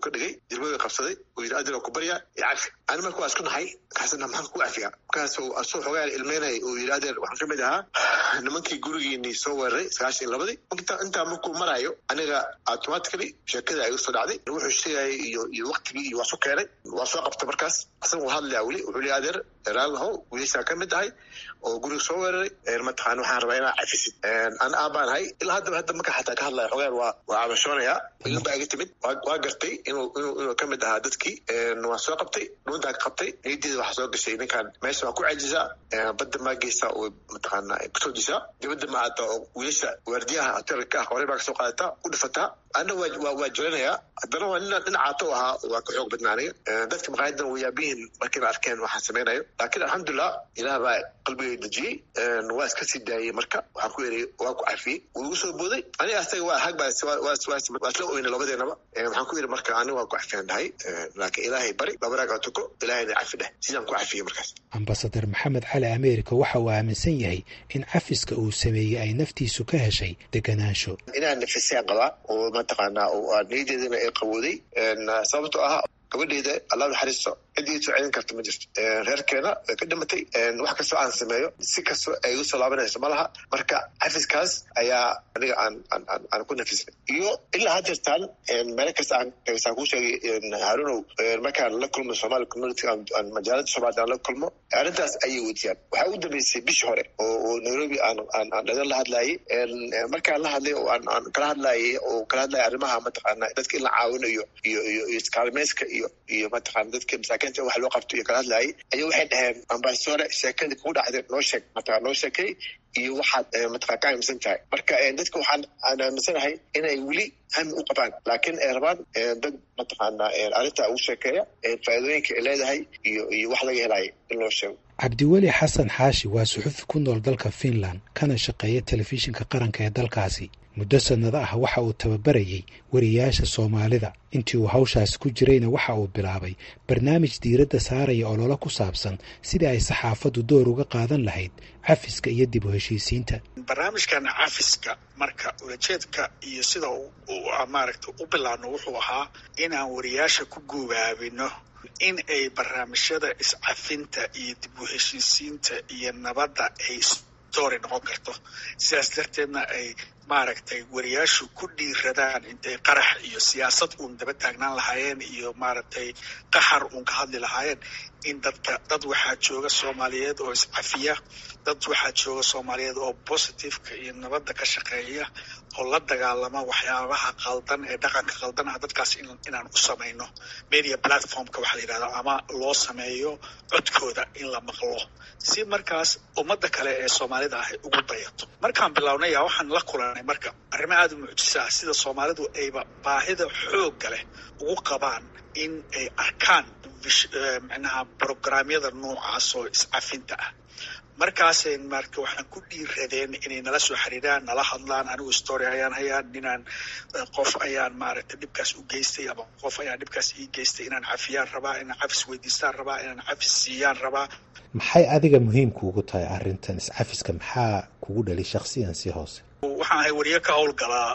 ka dhigay jilbada qabsaday uu yidhi adil ku barya iyo cafi ani marka waa isku nahay markaasna maxaan ku cafiyaa markaas asuu xoogaa ilmeynaya uu yidhi adeer waxaan ka mid ahaa nimankii gurigiinii soo weeraray sagaashan iyo labadii intaa markuu maraayo aniga automatically sheekada ay usoo dhacday wuxuu sheegayay iyo iyo waktigii iyo waa su keenay waa soo qabtay markaas asaga uu hadlaya weli wuxuu leeyahay adeer raalahow wiilashaa ka mid ahay oo guriga soo weeraray mataqaan waxaan rabaa inaa cafisid an aabaan ahay ilaa haddaba hadda marka xataa ka hadlaya xogaan waa waa cabashoonayaa ilin baa iga timid waa gartay inuu inuu inuu ka mid ahaa dadkii waa soo qabtay dhuuntaa ka qabtay niyaddeeda waxaa soo gashay ninkaan meesha waa ku cajisaa badda maa geysaa oo mataqaana kusoo jisaa dibadda ma aata oo wiilasha waardiyaha hotelka ah horey baa kasoo qaadataa u dhifataa anna waa waa jelanayaa haddana waa nina dhinacaato ahaa waa ka xoog badnaanaya dadka maqaayadan way yaabihiin markayna arkeen waxaan samaynayo laakiin alxamdulilah ilaah baa qalbigay dejiyey waa iska sii daayey marka waxaan ku eriyey waa ku cafiyey wuu igu soo booday aniga asaga waa hag baa waa isla oyna labadeenaba waxaan ku yidhi marka aniga waa ku cafiyaan dhahay laakiin ilaahay bari laba raagaa tuko ilaahayna cafi dheh sidaan ku cafiyey markaas ambasadar maxamed cali ameerika waxa uu aaminsan yahay in cafiska uu sameeyey ay naftiisu ka heshay deganaansho inaan nafisaan qabaa oo mataqaanaa oo niyadeedana ay qabooday sababtoo ah gabadheeda allah naxariisto cid ii soo celin karta ma jirto reerkeena way ka dhimatay wax kastoo aan sameeyo si kastoo ay igu soo laabanayso ma laha marka cafiskaas ayaa aniga aan aan aan ku nafisnay iyo ilaa hadeertaan meelo kasta aan saan kuu sheegay haarunow markaan la kulmo somali community aan majaalada soomaalida aan la kulmo arrintaas ayay weydiiyaan waxaa ugu dambeysay bishii hore oo oo nairobi aan aan aan dhagan la hadlayay markaan la hadlay oo aan aan kala hadlayay oo kala hadlayay arrimaha mataqaana dadka in la caawinayo iyo iyo iyo iskaalmeyska iyo iyo mataqaana dadka masaakiinta wax loo qabto iyo kala hadlayay ayaa waxay dhaheen ambasadore sheekadii kugu dhacday noo sheeg mataqana noo sheekay iyo waxaad mataqana ka aaminsan tahay marka dadka waxaan aan aaminsanahay inay weli hami u qabaan laakiin ay rabaan dad mataqaana arrinta ugu sheekeeya faa'iidooyinka ay leedahay iyo iyo wax laga helayo in loo sheego cabdiweli xasan xaashi waa suxufi ku nool dalka finland kana shaqeeya telefishinka qaranka ee dalkaasi muddo sannado ah waxa uu tababarayey wariyaasha soomaalida intii uu hawshaasi ku jirayna waxa uu bilaabay barnaamij diiradda saaraya ololo ku saabsan sidii ay saxaafaddu door uga qaadan lahayd cafiska iyo dib u heshiisiinta barnaamijkan cafiska marka ulajeedka iyo sida maaragta u bilaabno wuxuu ahaa inaan wariyaasha ku guubaabino in ay barnaamijyada iscafinta iyo dib u heshiisiinta iyo nabadda ay story noqon karto sidaas darteedna ay maaragtay wariyaashu ku dhiiradaan intay qarax iyo siyaasad uun daba taagnaan lahaayeen iyo maaragtay qaxar uun ka hadli lahaayeen in dadka dad waxaa jooga soomaaliyeed oo iscafiya dad waxaa jooga soomaaliyeed oo positiveka iyo nabadda ka shaqeeya oo la dagaalama waxyaabaha qaldan ee dhaqanka qaldan ah dadkaas inaan u samayno media platformka waxaa la yidhahda ama loo sameeyo codkooda in la maqlo si markaas ummadda kale ee soomaalida ah ugu dayato markaan bilownay yaa waxaan la kulanay marka arrimo aada u mucjisa ah sida soomaalidu ayba baahida xoogga leh ugu qabaan in ay arkaan micnaha programyada noocaas oo iscafinta ah markaasay marka waxaan ku dhiiradeen inay nala soo xiriiraan nala hadlaan anigu story ayaan hayaa ninaan qof ayaan maaragtay dhibkaas u geystay ama qof ayaan dhibkaas ii geystay inaan cafiyaan rabaa inaan cafis weydiistaan rabaa inaan cafis siiyaan rabaa maxay adiga muhiimkuugu tahay arrintan iscafiska maxaa kugu dhali shaksiyan si hoose waxaan ahay wariye ka howlgalaa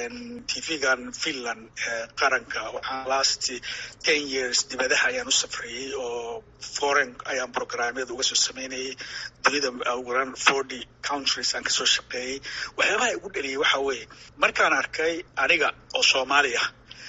tv-gan finland qaranka waxaan last ten years dibadaha ayaan u safriyey oo foreign ayaan programyada uga soo sameynayay dunida uguran forty countries aan kasoo shaqeeyey waxyaabaha igu dhaliyay waxa weeye markaan arkay aniga oo soomaali ah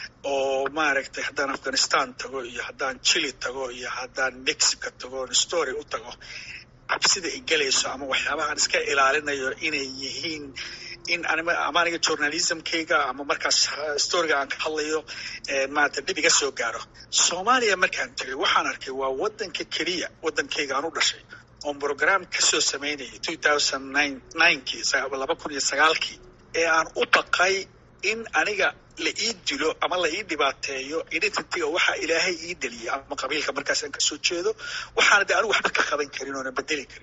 oo maaragtay haddaan afghanistan tago iyo haddaan chile tago iyo haddaan mexico tago story u tago cabsida ay gelayso ama waxyaabahaan iska ilaalinayo inay yihiin in ama aniga journalismkayga ama markaas storyga aan ka hadlayo maarata dhib iga soo gaaro soomaaliya markaan tegay waxaan arkay waa waddanka keliya waddankayga aan u dhashay oon program kasoo sameynayay two thousand nine ninekii laba kun iyo sagaalkii ee aan u baqay in aniga la ii dilo ama la ii dhibaateeyo identityga waxaa ilaahay ii deliyay ama qabiilka markaas aan kasoo jeedo waxaana de anigu waxba ka qaban karin oona bedeli karin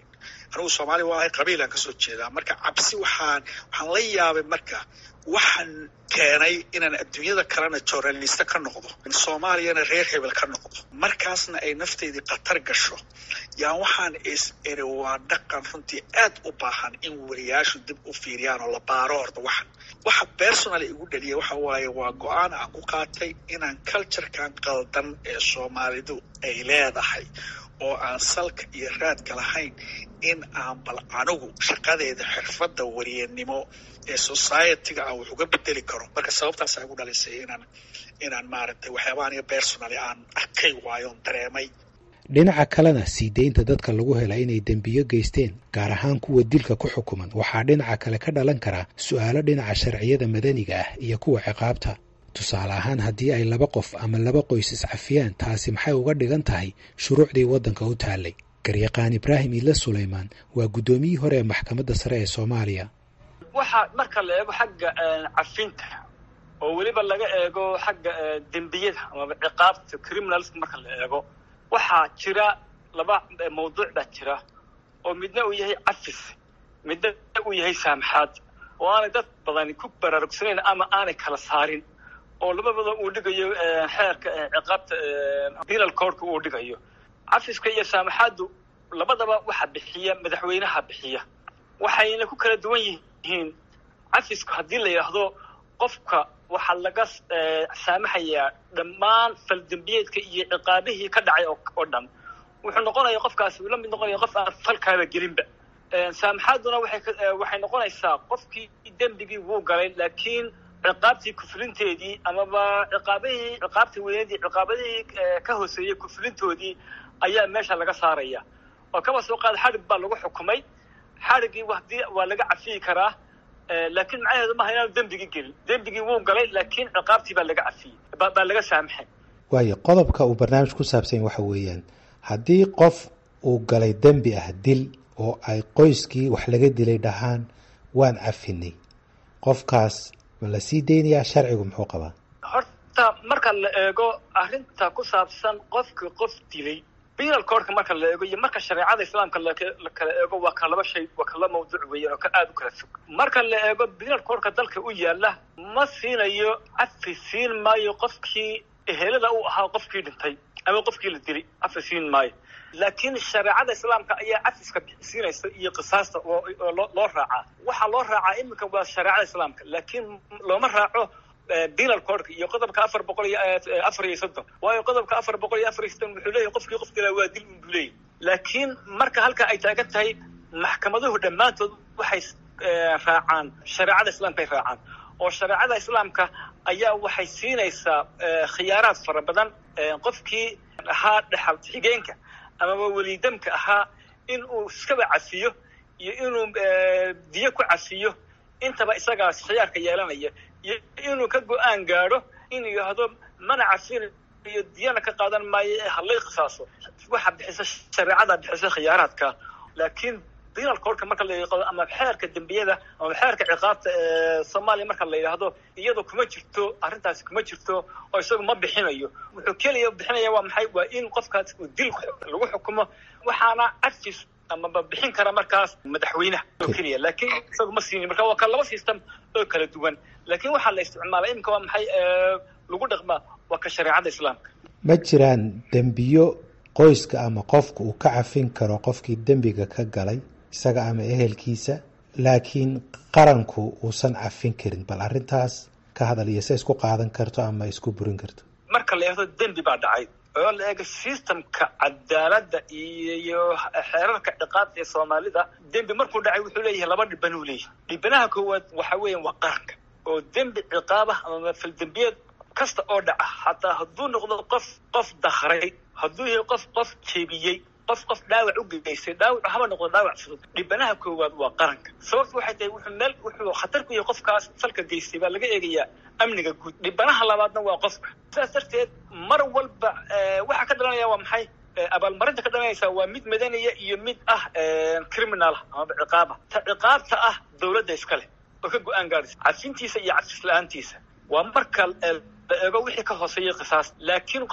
anigu soomaali waa ahay qabiilaan kasoo jeedaa marka cabsi waxaan waxaan la yaabay marka waxaan keenay inaan adduunyada kalena journalista ka noqdo soomaaliyana reer hebel ka noqdo markaasna ay nafteydii khatar gasho yaan waxaan is iri waa dhaqan runtii aad u baahan in wariyaashu dib u fiiriyaan oo la baaro horta waxan waxa personal igu dhaliya waxa waaye waa go-aan aan ku qaatay inaan culturekan qaldan ee soomaalidu ay leedahay oo aan salka iyo raadka lahayn in aan bal anigu shaqadeeda xirfadda wariyanimo ee societyga aan wax uga bedeli karo marka sababtaasaa igu dhalisay inaan inaan maaragtay waxyaaba aniga personally aan arkay waayoon dareemay dhinaca kalena sii deynta dadka lagu hela inay dembiyo geysteen gaar ahaan kuwa dilka ku xukuman waxaa dhinaca kale ka dhalan karaa su-aalo dhinaca sharciyada madaniga ah iyo kuwa ciqaabta tusaale ahaan haddii ay laba qof ama laba qoys iscafiyaan taasi maxay uga dhigan tahay shuruucdii waddanka u taallay garyaqaan ibraahim iile sulaymaan waa guddoomiyihii hore ee maxkamadda sare ee soomaaliya waxa marka la eego xagga cafinta oo weliba laga eego xagga dembiyada amaba ciqaabta criminalska marka la eego waxaa jira laba mawduuc baa jira oo midna uu yahay cafis midna uu yahay saamaxaad oo aanay dad badani ku baraarugsanayn ama aanay kala saarin oo labadaba uu dhigayo xeerka ciqaabta penal codeka uu dhigayo cafiska iyo saamaxaaddu labadaba waxa bixiya madaxweynaha bixiya waxayna ku kala duwan yihiin cafisku haddii la yidhaahdo qofka waxaa laga saamaxayaa dhammaan faldembiyeedka iyo ciqaabihii ka dhacay oo dhan wuxuu noqonaya qofkaasi uu la mid noqonaya qof aan falkaaba gelinba saamaxaadduna waxay waxay noqonaysaa qofkii dembigii wuu galay laakiin ciqaabtii kufulinteedii amaba ciqaabihii ciqaabtii weynadii ciqaabadihii ka hooseeyey kufulintoodii ayaa meesha laga saaraya oo kaba soo qaada xadhig baa lagu xukumay xadhiggii hadii waa laga cafiyi karaa laakiin macnaheedu maaha inaanu dembigii gelin dembigii wuu galay laakiin ciqaabtii baa laga cafiyey baa laga saamaxay waayo qodobka uu barnaamij ku saabsan waxa weeyaan haddii qof uu galay dembi ah dil oo ay qoyskii wax laga dilay dhahaan waan cafinay qofkaas ma la sii deynayaa sharcigu muxuu qabaa horta marka la eego arrinta ku saabsan qofka qof dilay penal codeka marka la eego iyo marka shareecada islaamka la kala eego waa ka laba shay waa kala mawduuc weeyaan oo ka aada u kala fog marka la eego penal codeka dalka u yaala ma siinayo cafi siin maayo qofkii ehelada u ahaa qofkii dhintay ama qofkii la dilay cafi siin maayo laakiin shareecada islaamka ayaa cafiska siinaysa iyo qisaasta oo loo raacaa waxaa loo raacaa iminka waa shareecada islaamka laakiin looma raaco penal codeka iyo qodobka afar boqol iyo afar iyo soddon waayo qodobka afar boqol iyo afar iyo soddon wuxuu leeyahay qofkii qof dilaa waa dil unbuu leeyahy laakiin marka halka ay taagan tahay maxkamaduhu dhammaantood waxay raacaan shareecada islaamka ay raacaan oo shareecada islaamka ayaa waxay siinaysaa khiyaaraad fara badan qofkii ahaa dhexal xigeenka amaba welidamka ahaa in uu iskaba cafiyo iyo inuu diyo ku cafiyo intaba isagaas khiyaarka yeelanaya iyo inuu ka go-aan gaadho in yidhaahdo mana cafinayo diyana ka qaadan maayo ee halay qisaaso waxa bixisa shareecada bixisa khiyaaraadka laakiin penal codeka marka la yaqado ama xeerka dembiyada ama xeerka ciqaabta ee soomaaliya marka la yidhaahdo iyada kuma jirto arrintaasi kuma jirto oo isagu ma bixinayo wuxuu keliya bixinaya waa maxay waa in qofkaas uu dil lagu xukumo waxaana cafis amaba bixin kara markaas madaxweynaha oo keliya laakiin isagu ma siinin marka waa ka laba system oo kala duwan laakiin waxaa la isticmaala iminka waa maxay lagu dhaqmaa waa ka shareecada islaamka ma jiraan dembiyo qoyska ama qofka uu ka cafin karo qofkii dembiga ka galay isaga ama ehelkiisa laakiin qaranku uusan cafin karin bal arrintaas ka hadal iyo se isku qaadan karto ama isku burin karto marka la eegto dembi baa dhacay oo la eego systemka cadaaladda iyo xeerarka ciqaabta ee soomaalida dembi markuu dhacay wuxuu leeyahay laba dhiban uu leeyahay dhibanaha koowaad waxa weeyaan waa qaranka oo dembi ciqaabah ama faldembiyeed kasta oo dhaca xataa hadduu noqdo qof qof dakray hadduu yahay qof qof jebiyey qof qof dhaawac u geystay dhaawac haba noqdo dhaawac fudud dhibanaha koowaad waa qaranka sababtu waxay tahay wuxuu meel wuxuu khatar ku yahay qofkaas falka geystay baa laga eegayaa amniga guud dhibanaha labaadna waa qofka sidaas darteed mar walba waxaa ka dhalanaya waa maxay abaalmarinta ka dhalanaysa waa mid madaniya iyo mid ah criminal amaba ciqaaba ta ciqaabta ah dawladda iskale oo ka go-aan gaadhaysa cafintiisa iyo cafis la-aantiisa waa marka la eego wixii ka hooseeyay qisaas laakiin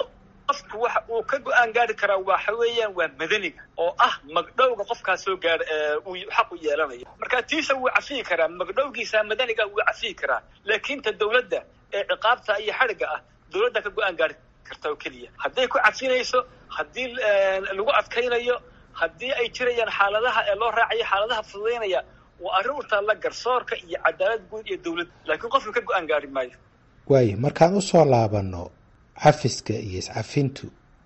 qofku waxa uu ka go-aan gaari karaa waxa weeyaan waa madaniga oo ah magdhowga qofkaas soo gaar uu xaq u yeelanayo marka tiisa wuu cafiyi karaa magdhowgiisa madaniga wuu cafiyi karaa laakiin ta dawladda ee ciqaabta iyo xadhigga ah dawladda ka go-aan gaari karta oo keliya hadday ku cafinayso haddii lagu adkaynayo haddii ay jirayaan xaaladaha ee loo raacayo xaaladaha fududaynaya waa arrin u taalla garsoorka iyo cadaalad guud iyo dawladda laakiin qofka ka go-aan gaari maayo waayo markaan usoo laabanno cafiska iyo iscafintu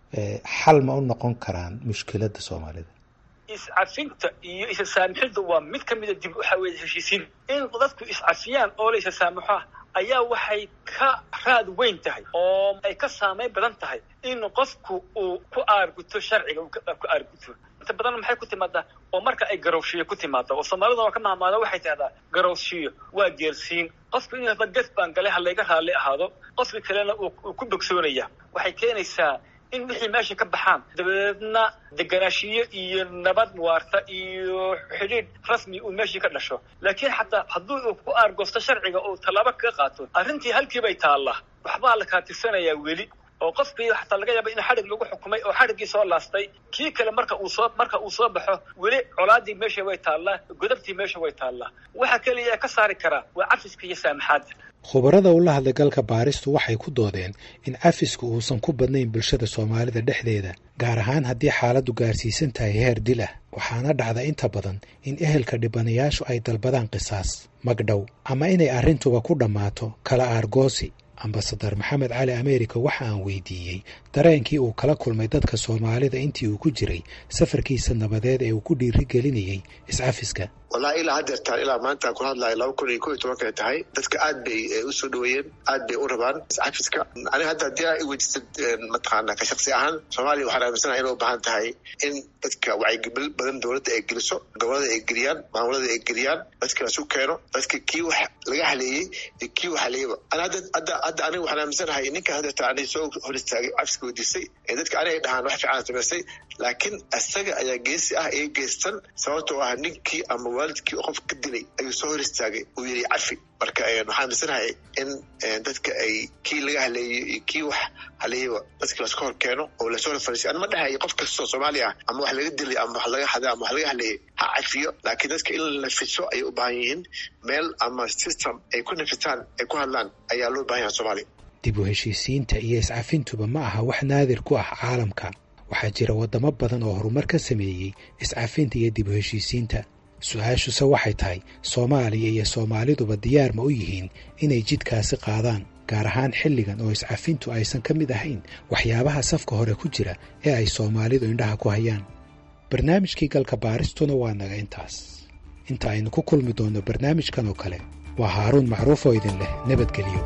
xal ma u noqon karaan mushkiladda soomaalida iscafinta iyo isasaamixidda waa mid ka mida dib waxaa weeye heshiisiin in dadku iscafiyaan oo la isasaamaxo ayaa waxay ka raad weyn tahay oo ay ka saameyn badan tahay in qofku uu ku aarguto sharciga uu ku aarguto inta badan maxay ku timaadaa oo marka ay garowshiyo ku timaada oo soomaalida waa ka mahmaada waxay tahdaa garowshiyo waa geelsiin qofku in hada gaf baan galay ha layga raalli ahaado qofka kalena uu ku bogsoonaya waxay keenaysaa in wixii meesha ka baxaan dabadeedna deganaashiyo iyo nabad waarta iyo xidhiidh rasmi uu meeshii ka dhasho laakiin xataa haddii uu ku aargoosto sharciga uu tallaabo kaga qaato arrintii halkiibay taallaa waxbaa la kaatirsanayaa weli oo qofkii xataa laga yaaba in xadhig lagu xukumay oo xadhiggii soo laastay kii kale marka uu soo marka uu soo baxo weli colaadii meesha way taallaa godabtii meesha way taallaa waxa keliya ka saari karaa waa cafiska iyo saamaxaadda khubarada ula hadlay galka baaristu waxay ku doodeen in cafisku uusan ku badnayn bulshada soomaalida dhexdeeda gaar ahaan haddii xaaladdu gaarsiisan tahay heer dil ah waxaana dhacda inta badan in ehelka dhibanayaashu ay dalbadaan qisaas magdhow ama inay arrintuba ku dhammaato kala aargoosi ambasadar maxamed cali america waxa aan weydiiyey dareenkii uu kala kulmay dadka soomaalida intii uu ku jiray safarkiisa nabadeed ee uu ku dhiirigelinayey iscafiska wallahi ilaa haddeertaan ilaa maanta aan ku hadlayo laba kun iyo ko iyo tobankay tahay dadka aad bay usoo dhaweeyeen aad bay u rabaan iscafiska aniga hadda haddii aa iweydiisad mataqaana ka shaksi ahaan soomaaliya waxaan aaminsanahay inay u baahan tahay in dadka wacyigelin badan dowladda ay geliso gobolada ay geliyaan maamulada ay geliyaan dadka lasu keeno dadka kii wax laga haleeyey iyo kii wax haleeyaba ana hadda hadda hadda aniga waxaan aaminsanahay ninkan haddeertaan aniga soo hor istaagay cafiska weydiisay ee dadka aniga ay dhahaan wax fiican samaysay laakiin isaga ayaa geesi ah ee geystan sababtoo ah ninkii ama waalidkii qof ka dilay ayuu soo hor istaagay uu yidhi cafi marka waxaan aaminsanahay in dadka ay kii laga haleeyo iyo kii wax haleeyaba dadka laska hor keeno oo lasoo hor fariisiy an ma dhahayo qof kastoo soomaali ah ama wax laga dilay ama wax laga haday ama wax laga haleeyay ha cafiyo laakiin dadka in la nafiso ayay u baahan yihiin meel ama system ay ku nafitaan ay ku hadlaan ayaa loo baahan yaha soomaaliya dib u heshiisiinta iyo iscafintuba ma aha wax naadir ku ah caalamka waxaa jira waddamo badan oo horumar ka sameeyey iscafinta iyo dib u heshiisiinta su-aashuse waxay tahay soomaaliya iyo soomaaliduba diyaar ma u yihiin inay jidkaasi qaadaan gaar ahaan xilligan oo iscafintu aysan ka mid ahayn waxyaabaha safka hore ku jira ee ay soomaalidu indhaha ku hayaan barnaamijkii galka baaristuna waa naga intaas inta aynu ku kulmi doonno barnaamijkan oo kale waa haaruun macruuf oo idin leh nabadgelyo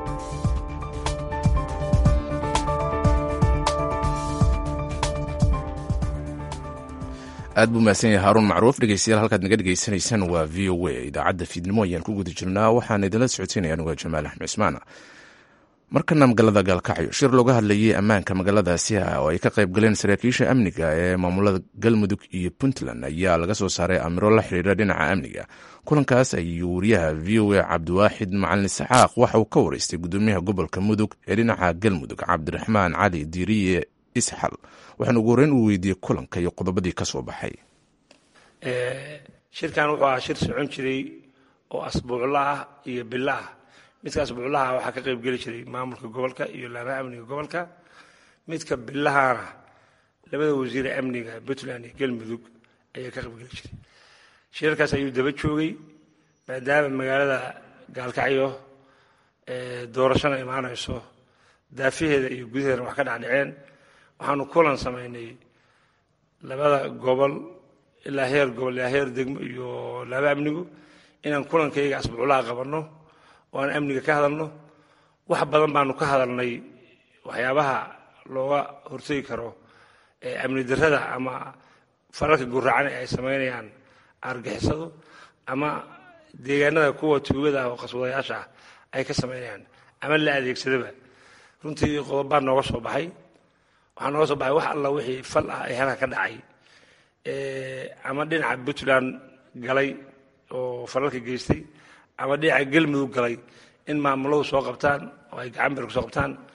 aad buu mahadsan yahay haaruun macruuf dhegeystayaal halkaad naga dhegeysanaysaan waa v o a idaacadda fiidnimo ayaan ku guda jirnaa waxaan idinla socoteynaya anuga jamaal axmed cismaan markana magaalada gaalkacyo shir looga hadlayay ammaanka magaaladaasi oo ay ka qayb galeen saraakiisha amniga ee maamulada galmudug iyo puntland ayaa laga soo saaray amiro la xiriira dhinaca amniga kulankaas ayuu wariyaha v o a cabdiwaaxid macalin isxaaq waxa uu ka wareystay gudoomiyaha gobolka mudug ee dhinaca galmudug cabdiraxmaan cali diiriye isxal waxaana ugu horreyn uu weydiiyey kulanka iyo qodobadii ka soo baxay shirkan wuxuu ahaa shir socon jiray oo asbuucla ah iyo bila ah midka asbuuclaha waxaa ka qayb geli jiray maamulka gobolka iyo laamaha amniga gobolka midka bilahana labada wasiire amniga puntland iyo galmudug ayaa ka qayb geli jiray shirarkaas ayuu daba joogay maadaama magaalada gaalkacyo doorashana imaanayso daafaheeda iyo gudaheedana wax ka dhacdhaceen waxaanu kulan samaynay labada gobol ilaa heer gobol ilaa heer degmo iyo laaba amnigu inaan kulankayga asbuuclaha qabanno oo aan amniga ka hadalno wax badan baanu ka hadalnay waxyaabaha looga hortegi karo amni darrada ama fararka guracan ee ay samaynayaan argixisadu ama deegaanada kuwa tuugada ah oo qaswadayaasha ah ay ka samaynayaan ama la adeegsadaba runtii qodobbaa nooga soo baxay waxaa nooga soo baxay wax alla wixii fal ah ee halka ka dhacay ama dhinaca puntland galay oo falalka geystay ama dhinaca galmudug galay in maamuladu soo qabtaan oo ay gacan bir kusoo qabtaan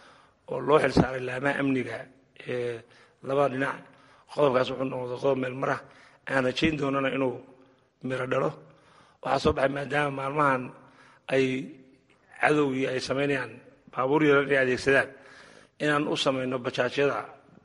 oo loo xil saaray laamaha amniga ee labada dhinac qodobkaas wuxuu noqday qodob meel marah aan rajayn doonana inuu miro dhalo waxaa soo baxay maadaama maalmahan ay cadowgii ay samaynayaan baabuur yaran inay adeegsadaan inaan u samayno bajaajyada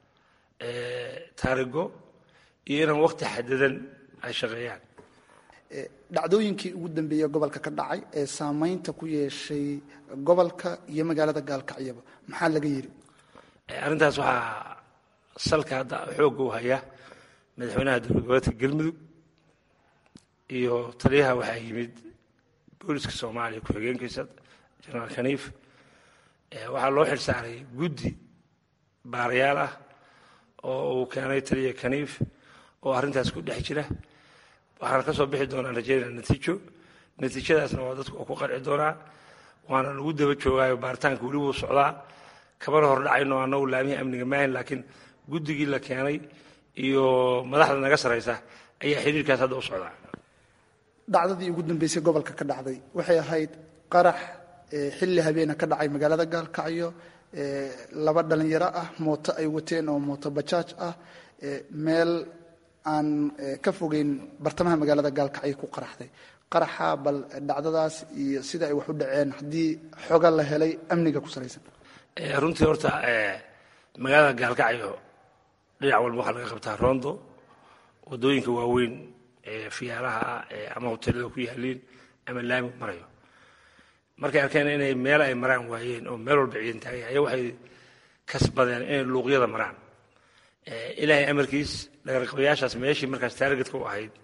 taarigo iyo inaan wakti xadadan ay shaqeeyaan dhacdooyinkii ugu dambeeyey gobolka ka dhacay ee saamaynta ku yeeshay gobolka iyo magaalada gaalkacyaba maxaa laga yidhi arrintaas waxaa salka hadda xoogga u haya madaxweynaha dowlad goboleedka galmudug iyo taliyaha waxaa yimid booliska soomaaliya ku-xigeenkiisa jenaraal kaniif waxaa loo xil saaray guddi baarayaal ah oo uu keenay taliya kaniif oo arrintaas ku dhex jira waxaana ka soo bixi doonaa rajaynaa natiijo natiijadaasna waa dadku oo ku qarci doonaa waana lagu daba joogaayo baaritaanka weli wuu socdaa kamana hor dhacayno annagu laamihii amniga maahayn laakiin guddigii la keenay iyo madaxda naga saraysa ayaa xiriirkaas hadda u socdaa dhacdadii ugu dambeysay gobolka ka dhacday waxay ahayd qarax xilli habeena ka dhacay magaalada gaalkacyo laba dhalinyaro ah mooto ay wateen oo mooto bajaaj ah meel aan ka fogeyn bartamaha magaalada gaalkacyo ku qaraxday qaraxa bal dhacdadaas iyo sida ay wax u dhaceen haddii xoga la helay amniga ku salaysan runtii horta magaalada gaalkacyo dhinac walba waxaa laga qabtaa rondo wadooyinka waaweyn ee fiyaalaha ama hoteelada ku yaaliin ama laami marayo markay arkeen inay meel ay maraan waayeen oo meel walba ciidan taagay ayaa waxay kasbadeen inay luuqyada maraan ilaahay amarkiis dhagarqabayaashaas meeshii markaas taargetka u ahayd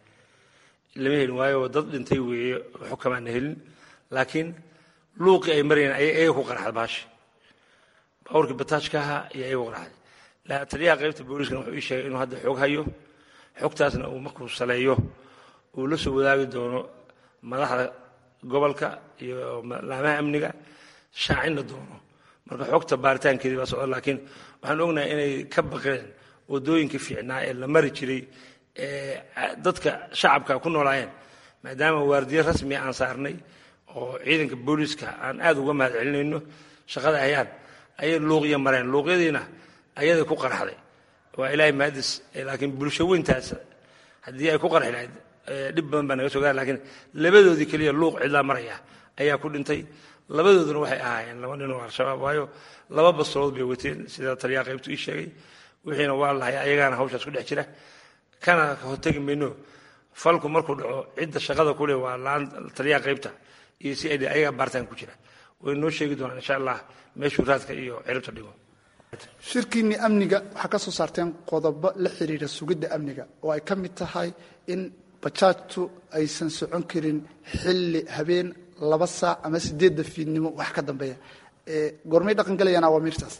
lama helin waayo dad dhintay weeye xukamaana helin laakiin luuqii ay marayeen ayay ayaga ku qaraxda baashi baaburkii bataajka ahaa iyo ayaga ku qaraxday taliyaha qaybta booliiskana wuxuu ii sheegay inuu hadda xoog hayo xogtaasna uu markuu saleeyo uu la soo wadaagi doono madaxda gobolka iyo laamaha amniga shaacinna doono marka xogta baaritaankeedii baa socda laakiin waxaan ognahay inay ka baqeen wadooyinkii fiicnaa ee la mari jiray ee dadka shacabka ku noolaayeen maadaama waardiye rasmi aan saarnay oo ciidanka booliiska aan aad uga mahad celinayno shaqada hayaan ayay luuqya mareen luuqyadiina ayaday ku qaraxday waa ilaahay mahadis laakiin bulsho weyntaas haddii ay ku qarxi lahayd dhib badan baa naga soo gaara lakiin labadoodii keliya luuq cidlaa maraya ayaa ku dhintay labadooduna waxay ahaayeen laba nin oo al-shabaab waayo laba bastoolood bay wateen sida taliyaha qaybtu ii sheegay wixiina waa lahay ayagaana hawshaas ku dhex jira kana hortegi mayno falku markuu dhaco cidda shaqada kule waa laan taliyaha qaybta iyo si ay ayagaa baaritaan ku jira way noo sheegi doonaan insha allah meeshuu raadka iyo ciribta dhigo shirkiinni amniga waxaa ka soo saarteen qodobo la xiriira sugidda amniga oo ay ka mid tahay in bajaajtu aysan socon karin xilli habeen laba saac ama sideedda fiidnimo wax ka dambeeya goormay dhaqan galayaan awaamiirtaas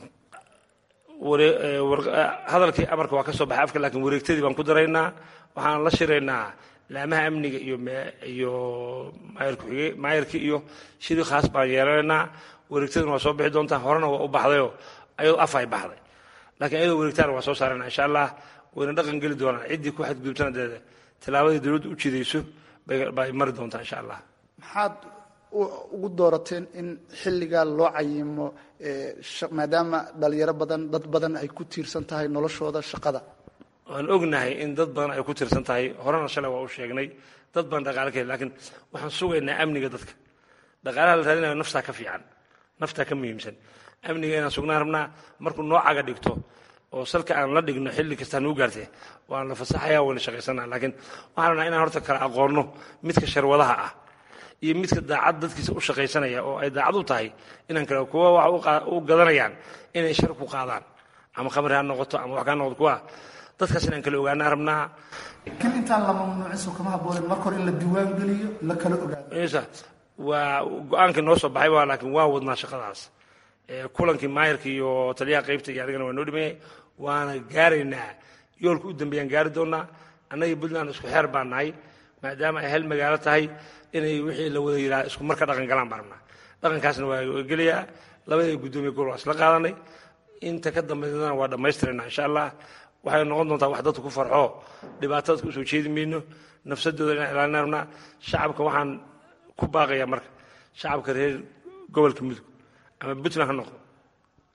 hadalkii amarka waa ka soo baxay afka laakiin wareegtadii baan ku daraynaa waxaan la shiraynaa laamaha amniga iyo iyo maayarkii iyo shiri khaas baan yeelanaynaa wareegtaduna waa soo bixi doontaa horena waa u baxdayoo ayadoo af ay baxday laakiin ayadoo wareegtaana waa soo saarana insha allah wayna dhaqan geli doonaan ciddii ku xadgudubtana dee tilaabadii dowladdu u jidayso bay mari doontaa insha allah maxaad ugu doorateen in xilligaa loo cayimo maadaama dhalinyaro badan dad badan ay ku tiirsan tahay noloshooda shaqada waan ognahay in dad badan ay ku tiirsan tahay horena shalay waa u sheegnay dad badan dhaqaale ka laakiin waxaan sugaynaa amniga dadka dhaqaalaha la raadinayo naftaa ka fiican naftaa ka muhiimsan amniga inaan sugnaan rabnaa markuu noocaga dhigto oo salka aan la dhigno xilli kastaa nuu gaartee waan la fasaxaya wayna shaqaysanaa laakiin waxaan rabnaa inaan horta kala aqoonno midka sharwadaha ah iyo midka daacad dadkiisa u shaqaysanaya oo ay daacad u tahay inaan kale kuwa waxa u gadanayaan inay shar ku qaadaan ama khamri ha noqoto ama wax kaa noqoto kuwa dadkaas inaan kala ogaanaa rabnaa kan intaan la mamnuuciso kama haboonen marka hore in la diiwaan geliyo la kala ogaado waa go-aankii noo soo baxay waa laakiin waa wadnaa shaqadaas kulankii maayarka iyo taliyaha qaybta iyo adigana waa noo dhimayay waana gaaraynaa yoolka u dambeeyaan gaari doonaa annagii puntland isku xeer baan nahay maadaama ay hal magaalo tahay inay wixii la wada yidhaha isku mar ka dhaqan galaan baan rabnaa dhaqankaasna waa gelayaa labadii guddoomiye gobol waa isla qaadanay inta ka dambaysana waa dhammaystirayna insha allah waxay noqon doontaa wax dadku ku farxo dhibaato dadka usoo jeedi mayno nafsadooda inaan ilaalina rabnaa shacabka waxaan ku baaqayaa marka shacabka reer gobolka mudug ama puntland ha noqdo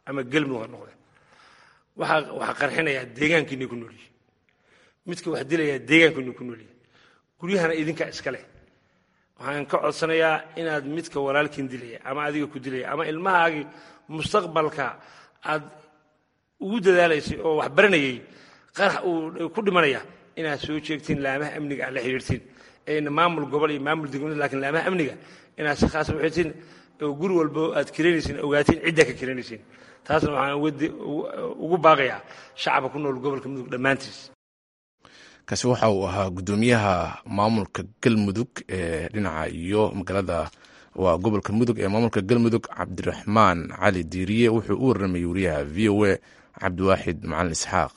ama gelmudug ha noqde waxaa waxaa qarxinayaa deegaankiinay ku nool yihin midka wax dilayaa deegaankiinay ku nool yihin guryahana idinkaa iska leh waxaan ka codsanayaa inaad midka walaalkiin dilaya ama adiga ku dilaya ama ilmahaagii mustaqbalka aad ugu dadaalaysay oo wax baranayay qarax uu ku dhimanaya inaad soo jeegtiin laamaha amniga aad la xidhiirtiin ayna maamul gobol iyo maamul degmada lakiin laamaha amniga inaad si khaasa uxidtiin oo guri walbo aad kiranaysiin ogaatiin ciddaa ka kiranaysiin taasna waxaan ugu baaqayaa shacabka ku nool gobolka mudug dhammaantiis kaasi waxa uu ahaa guddoomiyaha maamulka galmudug ee dhinaca iyo magaalada waa gobolka mudug ee maamulka galmudug cabdiraxmaan cali diiriye wuxuu u warramayay wariyaha v o a cabdiwaaxid macalin isxaaq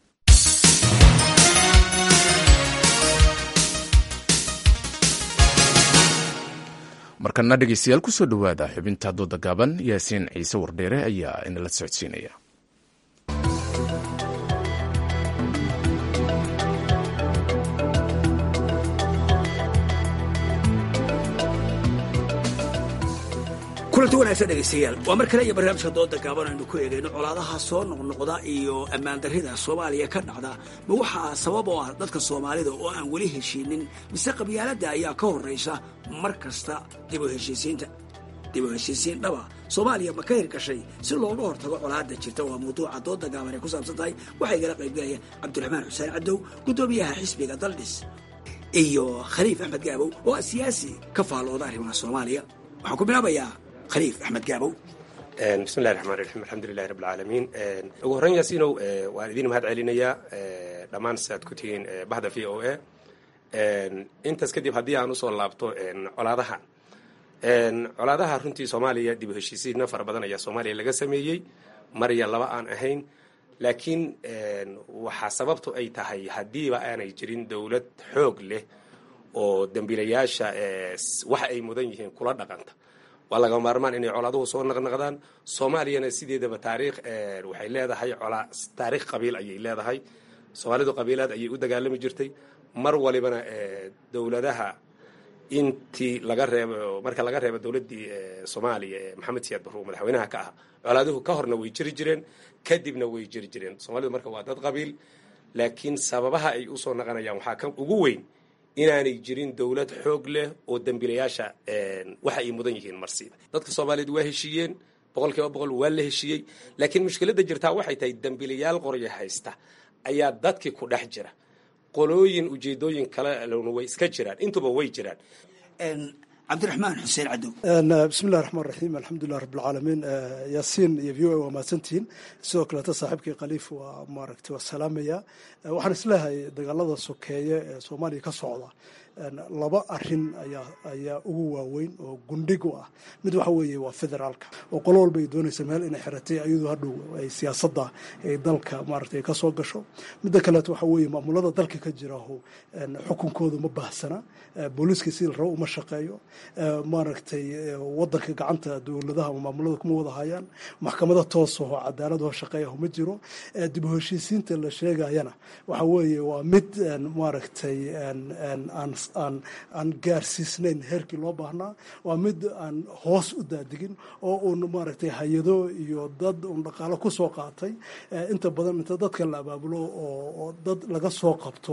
markana dhegeystayaal kusoo dhowaada xubinta dooda gaaban yaasiin ciise wardheere ayaa inala socodsiinaya kulanti wanaagsan dhegaystayaal waa mar kale iyo barnaamijka dooda gaaban aynu ku eegayno colaadaha soo noqnoqda iyo ammaan darrida soomaaliya ka dhacda ma waxaa sabab oo ah dadka soomaalida oo aan weli heshiinin mise qabyaaladda ayaa ka horraysa mar kasta dib u heshiisiinta dib u heshiisiin dhaba soomaaliya ma ka hirgashay si looga hortago colaadda jirta waa mawduuca dooda gaaban ay ku saabsan tahay waxaa igala qaybgalaya cabdiraxmaan xuseen cadow guddoomiyaha xisbiga daldhis iyo khaliif axmed gaabow oo ah siyaasi ka faallooda arrimaha soomaaliya waxaan ku bilaabayaa khaliif axmed gaabow bismillahi raxmaan raxiim alxamdulilahi rabb alcaalamiin ugu horreyn yaasiinow waan idiin mahad celinayaa dhammaan siaad ku tihiin bahda v o a intaas kadib haddii aan usoo laabto colaadaha colaadaha runtii soomaaliya dib u heshiisiina fara badan ayaa soomaaliya laga sameeyey mar iyo laba aan ahayn laakiin waxaa sababtu ay tahay haddiiba aanay jirin dowlad xoog leh oo dembiilayaasha waxa ay mudan yihiin kula dhaqanta waa laga maarmaan inay colaaduhu soo naqnaqdaan soomaaliyana sideedaba taariikh waxay leedahay colaa taariikh qabiil ayay leedahay soomaalidu qabiilaad ayay u dagaalami jirtay mar walibana dowladaha intii laga reebo marka laga reebo dowladdii soomaaliya ee maxamed siyaad barruur madaxweynaha ka ah colaaduhu ka horna way jiri jireen kadibna way jiri jireen soomaalidu marka waa dad qabiil laakiin sababaha ay usoo naqanayaan waxaa ka ugu weyn inaanay jirin dowlad xoog leh oo dembiilayaasha waxa ay mudan yihiin marsiida dadka soomaaliyeed waa heshiiyeen boqol kiiba boqol waa la heshiiyey laakiin mushkiladda jirtaa waxay tahay dembiilayaal qorya haysta ayaa dadkii ku dhex jira qolooyin ujeedooyin kale lona way iska jiraan intuba way jiraan cabdiraxmaan xuseen cadow bismillahi raxmaan raxiim alxamdulilah rabbilcaalamiin yaasiin iyo v o a waa mahadsantihiin sidoo kaleeta saaxiibkii khaliif waa maaragtay waa salaamaya waxaan isleehay dagaalada sokeeye ee soomaaliya ka socda laba arin ayaa ayaa ugu waaweyn oo gundhig u ah mid waxa weeye waa federaalka oo qolo walba ay doonaysa meel inay xiratay ayadoo hadhow ay siyaasadda ay dalka maaragtay ka soo gasho midda kaleeto waxa weeye maamulada dalka ka jiraho xukunkooda ma baahsana booliiska sidii la rabo uma shaqeeyo maaragtay wadanka gacanta dowladaha ama maamulada kuma wada hayaan maxkamada toosaho cadaaladoo shaqeeyaho ma jiro dib u heshiisiinta la sheegayana waxa weeye waa mid maaragtay aan aan gaarsiisnayn heerkii loo baahnaa waa mid aan hoos u daadigin oo uun maaragtay hay-ado iyo dad uun dhaqaalo ku soo qaatay inta badan inta dadka la abaabulo oo dad laga soo qabto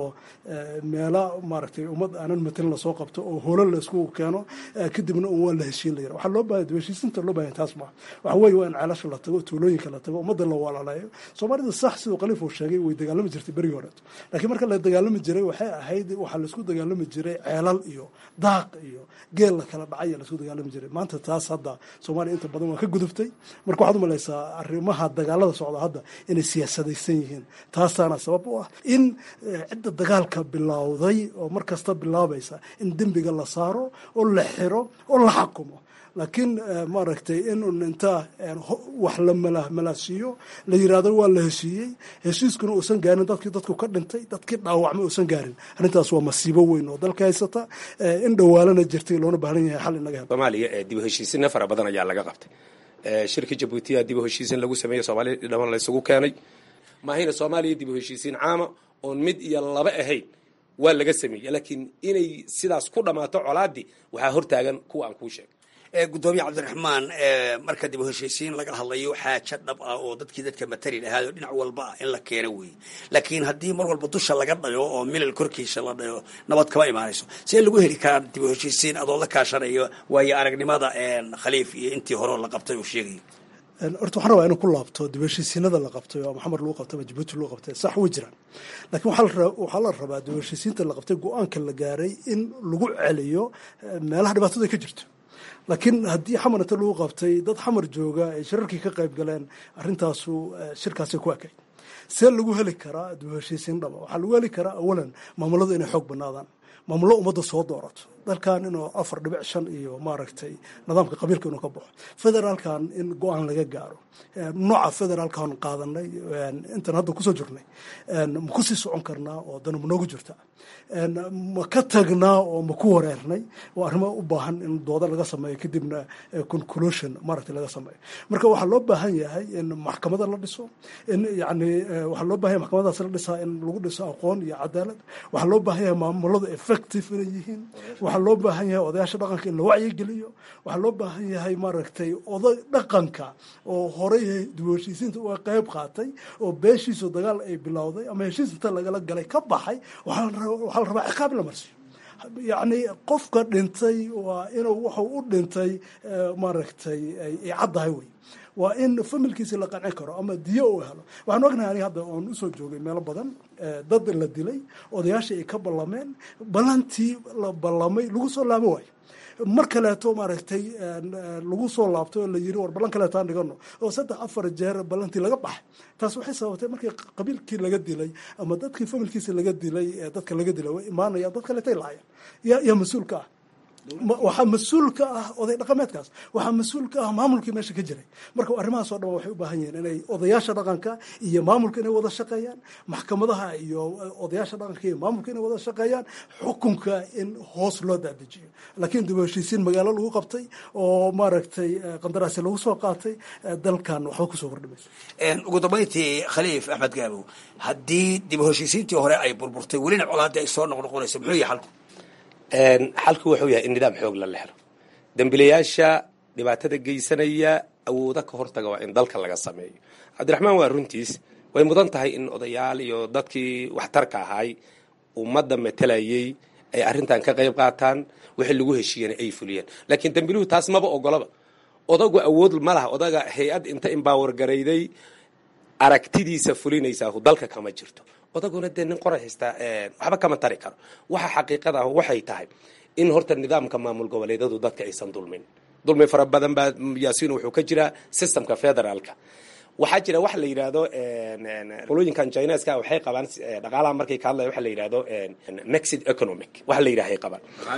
meela maaragtay ummad aanan matelin lasoo qabto oo holo la isku keeno kadibna un waa la heshiin layira waxaa loo baahaya heshiisinta loo bahaya taas ma waxa weeye waa in ceelasha la tago tuulooyinka la tago ummadda la walaaleeyo soomaalida sax siduu khaliif uu sheegay way dagaalami jirtay berigii horeeto laakiin marka la dagaalami jiray waxay ahayd waxaa laisku dagaalami jiray ceelal iyo daaq iyo geel la kala dhacay laisku dagaalami jiray maanta taas hadda soomaaliya inta badan waa ka gudubtay marka waxaad umalaysaa arrimaha dagaalada socda hadda inay siyaasadaysan yihiin taasaana sabab u ah in cidda dagaalka bilowday oo mar kasta bilaabaysa in dembiga la saaro oo la xiro oo la xakumo laakiin maaragtay in un intaa wax la malaasiiyo la yiraahdo waa la heshiiyey heshiiskuna uusan gaarin dadkii dadku ka dhintay dadkii dhaawacma uusan gaarin arrintaas waa masiibo weyn oo dalka haysata in dhawaalana jirtay loona baahan yahay xal inaga helo soomaaliya dib u heshiisinna fara badan ayaa laga qabtay shirka jabuutiya dib u heshiisin lagu sameeyey soomaaliya dhaman la isugu keenay maahayna soomaaliya dib u heshiisiin caama oon mid iyo laba ahayn waa laga sameeyey laakiin inay sidaas ku dhammaato colaadii waxaa hortaagan kuwa aan kuu sheegay gudoomiye cabdiraxmaan marka dib u heshiisiin laga hadlayo xaaja dhab ah oo dadkii dadka matali lahaado dhinac walba ah in la keeno weeye laakiin haddii mar walba dusha laga dhayo oo milal korkiisa la dhayo nabad kama imaanayso see lagu heli karaa dib u heshiisiin adoo la kaashanayo waayo aragnimada khaliif iyo intii hore la qabtay uu sheegayo horta waxaan rabaa inuu ku laabto dib heshiisiinada la qabtay oo maxamed lagu qabtay ama jabuuti lagu qabtay sax way jiraan laakiin waxaa la rabaa dib heshiisiinta la qabtay go-aanka la gaaray in lagu celiyo meelaha dhibaatada ka jirto laakiin haddii xamar inta lagu qabtay dad xamar jooga ay shirarkii ka qayb galeen arrintaasu shirkaasay ku ekay see lagu heli karaa dib heshiisiin dhaba waxaa lagu heli karaa awalan maamuladu inay xoog banaadaan maamullo ummadda soo doorato dalkan inuu afar dhibic shan iyo maaragtay nidaamka qabiilka inuu ka baxo federaalkan in go-aan laga gaaro nooca federaalkan qaadanay intan hadda kusoo jirnay ma kusii socon karnaa oo dana ma noogu jirta ma ka tagnaa oo ma ku wareernay oo arrimo u baahan in dooda laga sameeyo kadibna conclusion maaragtay laga sameeyo marka waxaa loo baahan yahay in maxkamada la dhiso in yani waxaa loo baahan yahay maxkamadaas la dhisaa in lagu dhiso aqoon iyo cadaalad waxaa loo baahan yahay maamuladu effective inay yihiin waxaa loo baahan yahay odayaasha dhaqanka in la wacyigeliyo waxaa loo baahan yahay maaragtay oday dhaqanka oo horey dib heshiisiinta uga qayb qaatay oo beeshiisu dagaal ay bilowday ama heshiis inta lagala galay ka baxay waxaa la rabaa ciqaab in la marsiyo yacni qofka dhintay waa inuu wuxuu u dhintay maaragtay ay caddahay wey waa in familkiisi la qancin karo ama diyo uu helo waxaan ognahay aniga hadda oon usoo joogay meelo badan dad la dilay odayaashii ay ka ballameen ballantii la ballamay lagu soo laabo waayo mar kaleeto maaragtay lagu soo laabtay oo la yiri war ballan kaleeto aan dhigano oo saddex afar jeer ballantii laga baxay taas waxay sababtay markii qabiilkii laga dilay ama dadkii familkiisa laga dilay dadka laga dilay way imaanayaan dad kaleetay laayeen yaa yaa mas-uulka ah waxaa mas-uul ka ah oday dhaqameedkaas waxaa mas-uul ka ah maamulkii meesha ka jiray marka arrimahaas oo dhan waxay u baahan yihiin inay odayaasha dhaqanka iyo maamulka inay wada shaqeeyaan maxkamadaha iyo odayaasha dhaqanka iyo maamulka inay wada shaqeeyaan xukunka in hoos loo dadejiyo laakiin dib u heshiisiin magaalo lagu qabtay oo maaragtay qandaraasi lagu soo qaatay dalkan waxba kusoo kordhimayso ugu dambayntii khaliif axmed gaabow haddii dib u heshiisiintii hore ay burburtay welina colaadii ay soo noqnoqonayso muxuu yahay xalku xalku wuxuu yahay in nidaam xoog la lehlo dembilayaasha dhibaatada geysanaya awooda ka hortaga waa in dalka laga sameeyo cabdiraxmaan waa runtiis way mudan tahay in odayaal iyo dadkii waxtarka ahaay ummadda matelayay ay arrintan ka qayb qaataan wixii lagu heshiiyana ay fuliyeen laakiin dembiluhu taas maba ogolaba odagu awood ma laha odaga hay-ad inta imbaawar garayday aragtidiisa fulinaysaa dalka kama jirto odaguna dee nin qoray haystaa waxba kama tari karo waxa xaqiiqada ah waxay tahay in horta nidaamka maamul goboleedyadu dadka aysan dulmin dulmi fara badan baa yaasiin wuxuu ka jiraa systemka federaalka waxaa jira waxa la yidhaahdo qolooyinkan chineska waxay qabaan dhaqaalaha markay ka hadlaya waxa la yidhahdo mexid economic waxa la yidhahay qabaan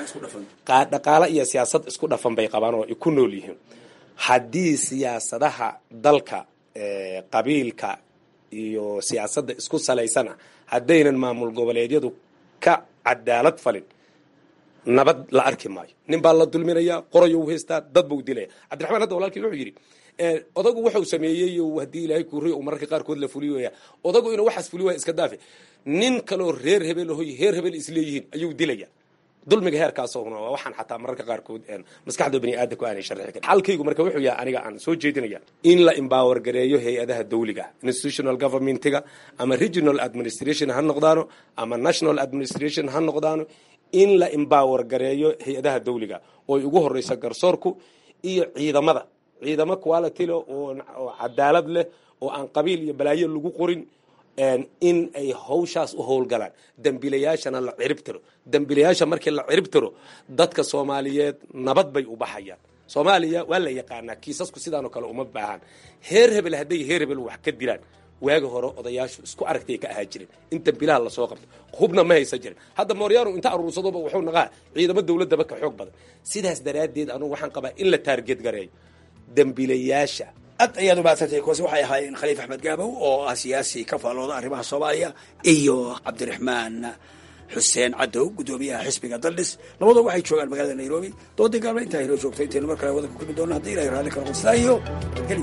dhaqaala iyo siyaasad isku dhafan bay qabaan oo ku nool yihiin haddii siyaasadaha dalka qabiilka iyo siyaasadda isku salaysana haddaynan maamul goboleedyadu ka cadaalad falin nabad la arki maayo nin baa la dulminaya qorayo u haystaa dad bau dilaya cabdiraxmaan hadda walaalkii wuxuu yidhi odagu wuxuu sameeyey haddii ilaahay kuuriy uu mararka qaarkood la fuliyoya odagu inuu waxaas fuli waaya iska daafe nin kaloo reer hebel hoy heer hebel isleeyihiin ayuu dilaya dulmiga heerkaasna waa waxaan xataa mararka qaarkood maskaxda bani aadamku aanay sharxi karin xalkaygu marka wuxuu yahay aniga aan soo jeedinaya in la empower gareeyo hay-adaha dawliga institutional governmentiga ama regional administration ha noqdaano ama national administration ha noqdaano in la empower gareeyo hay-adaha dawliga oo ugu horeysa garsoorku iyo ciidamada ciidamo quality leh oo cadaalad leh oo aan qabiil iyo balaayo lagu qorin in ay hawshaas u howlgalaan dembilayaashana la cirib tiro dembilayaasha markii la cirib tiro dadka soomaaliyeed nabad bay u baxayaan soomaaliya waa la yaqaanaa kiisasku sidaanoo kale uma baahan heer hebel hadday heer hebel wax ka dilaan waagi hore odayaashu isku aragtay ka ahaa jiren in dembilaha lasoo qabto hubna ma haysan jirin hadda mooryaanu inta aruursadoba wuxuu naqaa ciidamo dawladaba ka xoog badan sidaas daraaddeed anugu waxaan qabaa in la taarget gareeyo dembilayaasha aad ayaad umaadsantahay kuwaasi waxay ahaayeen khaliif axmed gaabow oo ah siyaasi ka faallooda arrimaha soomaaliya iyo cabdiraxmaan xuseen cadow guddoomiyaha xisbiga daldhis labadoo waxay joogaan magaalada nairobi doodii gaalma intaa inoo joogto intaynu mar kale wadanka kulmi doona haddii ilahay raalli kala qodsaa iyo heli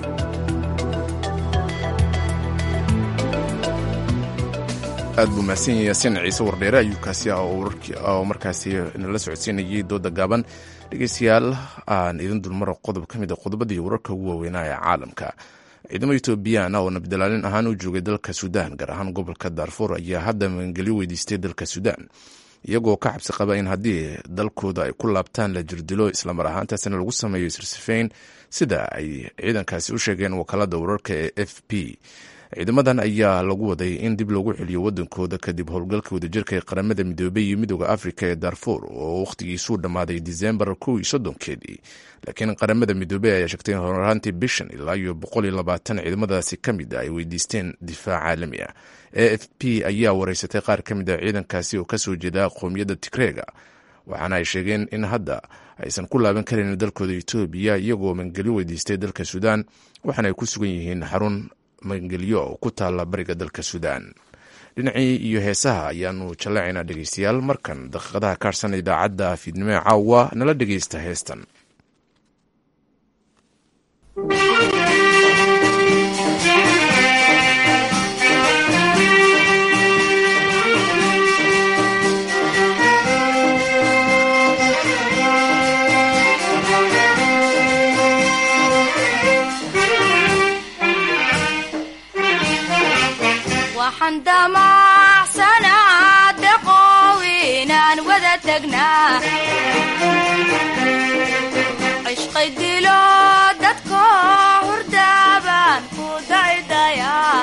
aad buu mahadsan yahay yaasiin ciise wardheere ayuu kaasi ah oo markaasi nala socodsiinayay dooda gaaban dhegeystayaal aan idin dulmaro qodob ka mid a qodobadii wararka ugu waaweynaa ee caalamka ciidamo etoobiyaan oo nabdilaalin ahaan u joogay dalka suudaan gaar ahaan gobolka daarfuur ayaa hadda magangelyo weydiistay dalka suudaan iyagoo ka cabsi qaba in haddii dalkooda ay ku laabtaan la jirdilo islamar ahaantaasina lagu sameeyo sirsifeyn sida ay ciidankaasi u sheegeen wakaalada wararka ee f p ciidamadan ayaa lagu waday in dib loogu celiyo wadankooda kadib howlgalka wadajirka ee qaramada midoobey iyo midooda afrika ee darfuur oo wakhtigiisuu dhammaaday disembar kow iyo soddonkeedii laakiin qaramada midoobey ayaa sheegtay in horaantii bishan ilaa iyo boqol iyo labaatan ciidamadaasi ka mid a ay weydiisteen difaac caalami ah e f p ayaa wareysatay qaar ka mid a ciidankaasi oo kasoo jeeda qowmiyadda tigreega waxaana ay sheegeen in hadda aysan ku laaban karin dalkooda etoobiya iyagoo magangelyo weydiistay dalka suudaan waxaana ay ku sugan yihiin xarun magangelyo oo ku taalla bariga dalka suudaan dhinacii iyo heesaha ayaanu jallaacaynaa dhegeystayaal markan daqiiqadaha kaarsan idaacadda fiidnimo ee caawa nala dhegeysta heestan waxaan damacsanaa deqow inaan wada tagnaa cishqay dilo dadko hurdaabaan ku daydayaa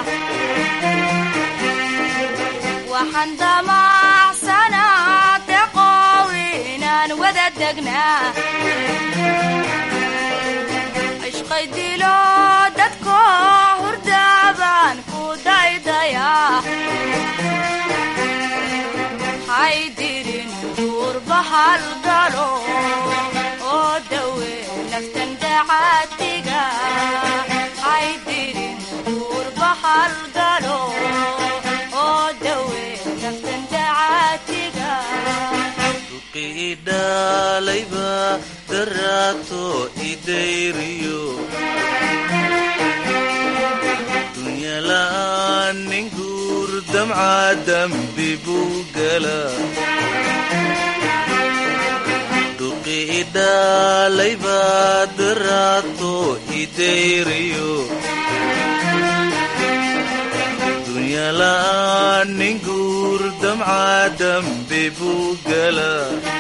waxaan damacsanaa deqow inaan wada tagnaa cishqay dilo dadko hurdaabaan ku daydayaa haydirin duurbahal galo oo dawe naftan dacaadiga haydirin duurbahal galo oo dawe naftan dacaadiga idhalayba daraato idayriyo dunyala'aan nin guur damca dambi buu gala duqi idhalayba daraato idayriyo dunyala'aan nin guur damca dambi buu gala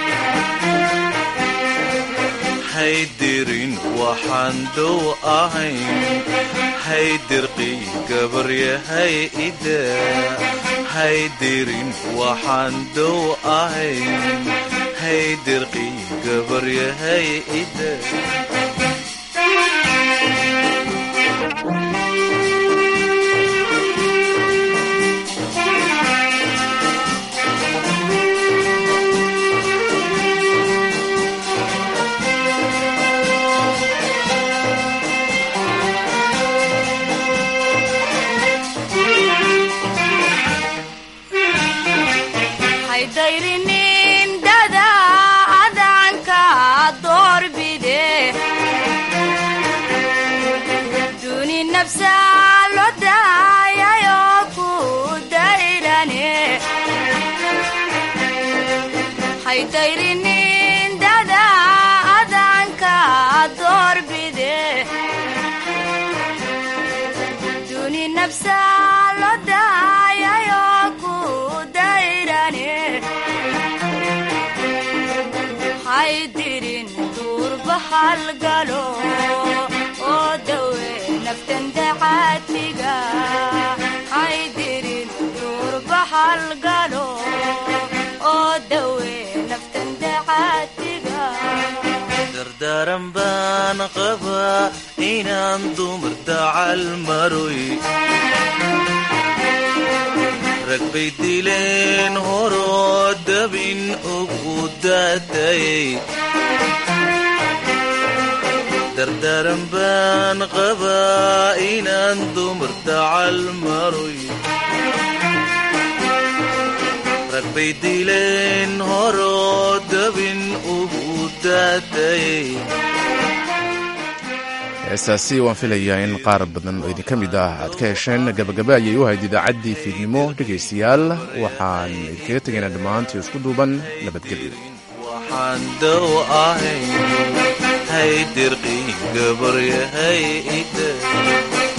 haydirin waxaan dow ahayn haydirqi gabaryahay ida haydirin waxaan dow ahayn haydirqi gabaryahay ida haydayrinin dada adanka doorbide duni nafsa lo daayayo ku dayrane haydayrinin dada adanka doorbide duni nafsa lo daayayo ku dayrane haydirin duurbahal galo oo dawe naftan dacaadiga haydirin duurbahal galo oo dawe naftan dacaadiga dardaaran baan qabaa inaan dumar dacal maroy rag bay dileen horoo dabin ugu daatayay dardaaran baan qabaa inaan dumar dacal maroy rag bay dileen horoo dabin ugu daatayay heestaasi waan filayaa in qaar badan oo idinka mid ah aad ka hesheen gabagaba ayay u hayd idaacaddii fiidnimo dhegaystayaal waxaan idinkaga tegaynaa dhammaantii isku duuban nabadgelyo waxaan daw ahayn hay dirqii gabaryahay ida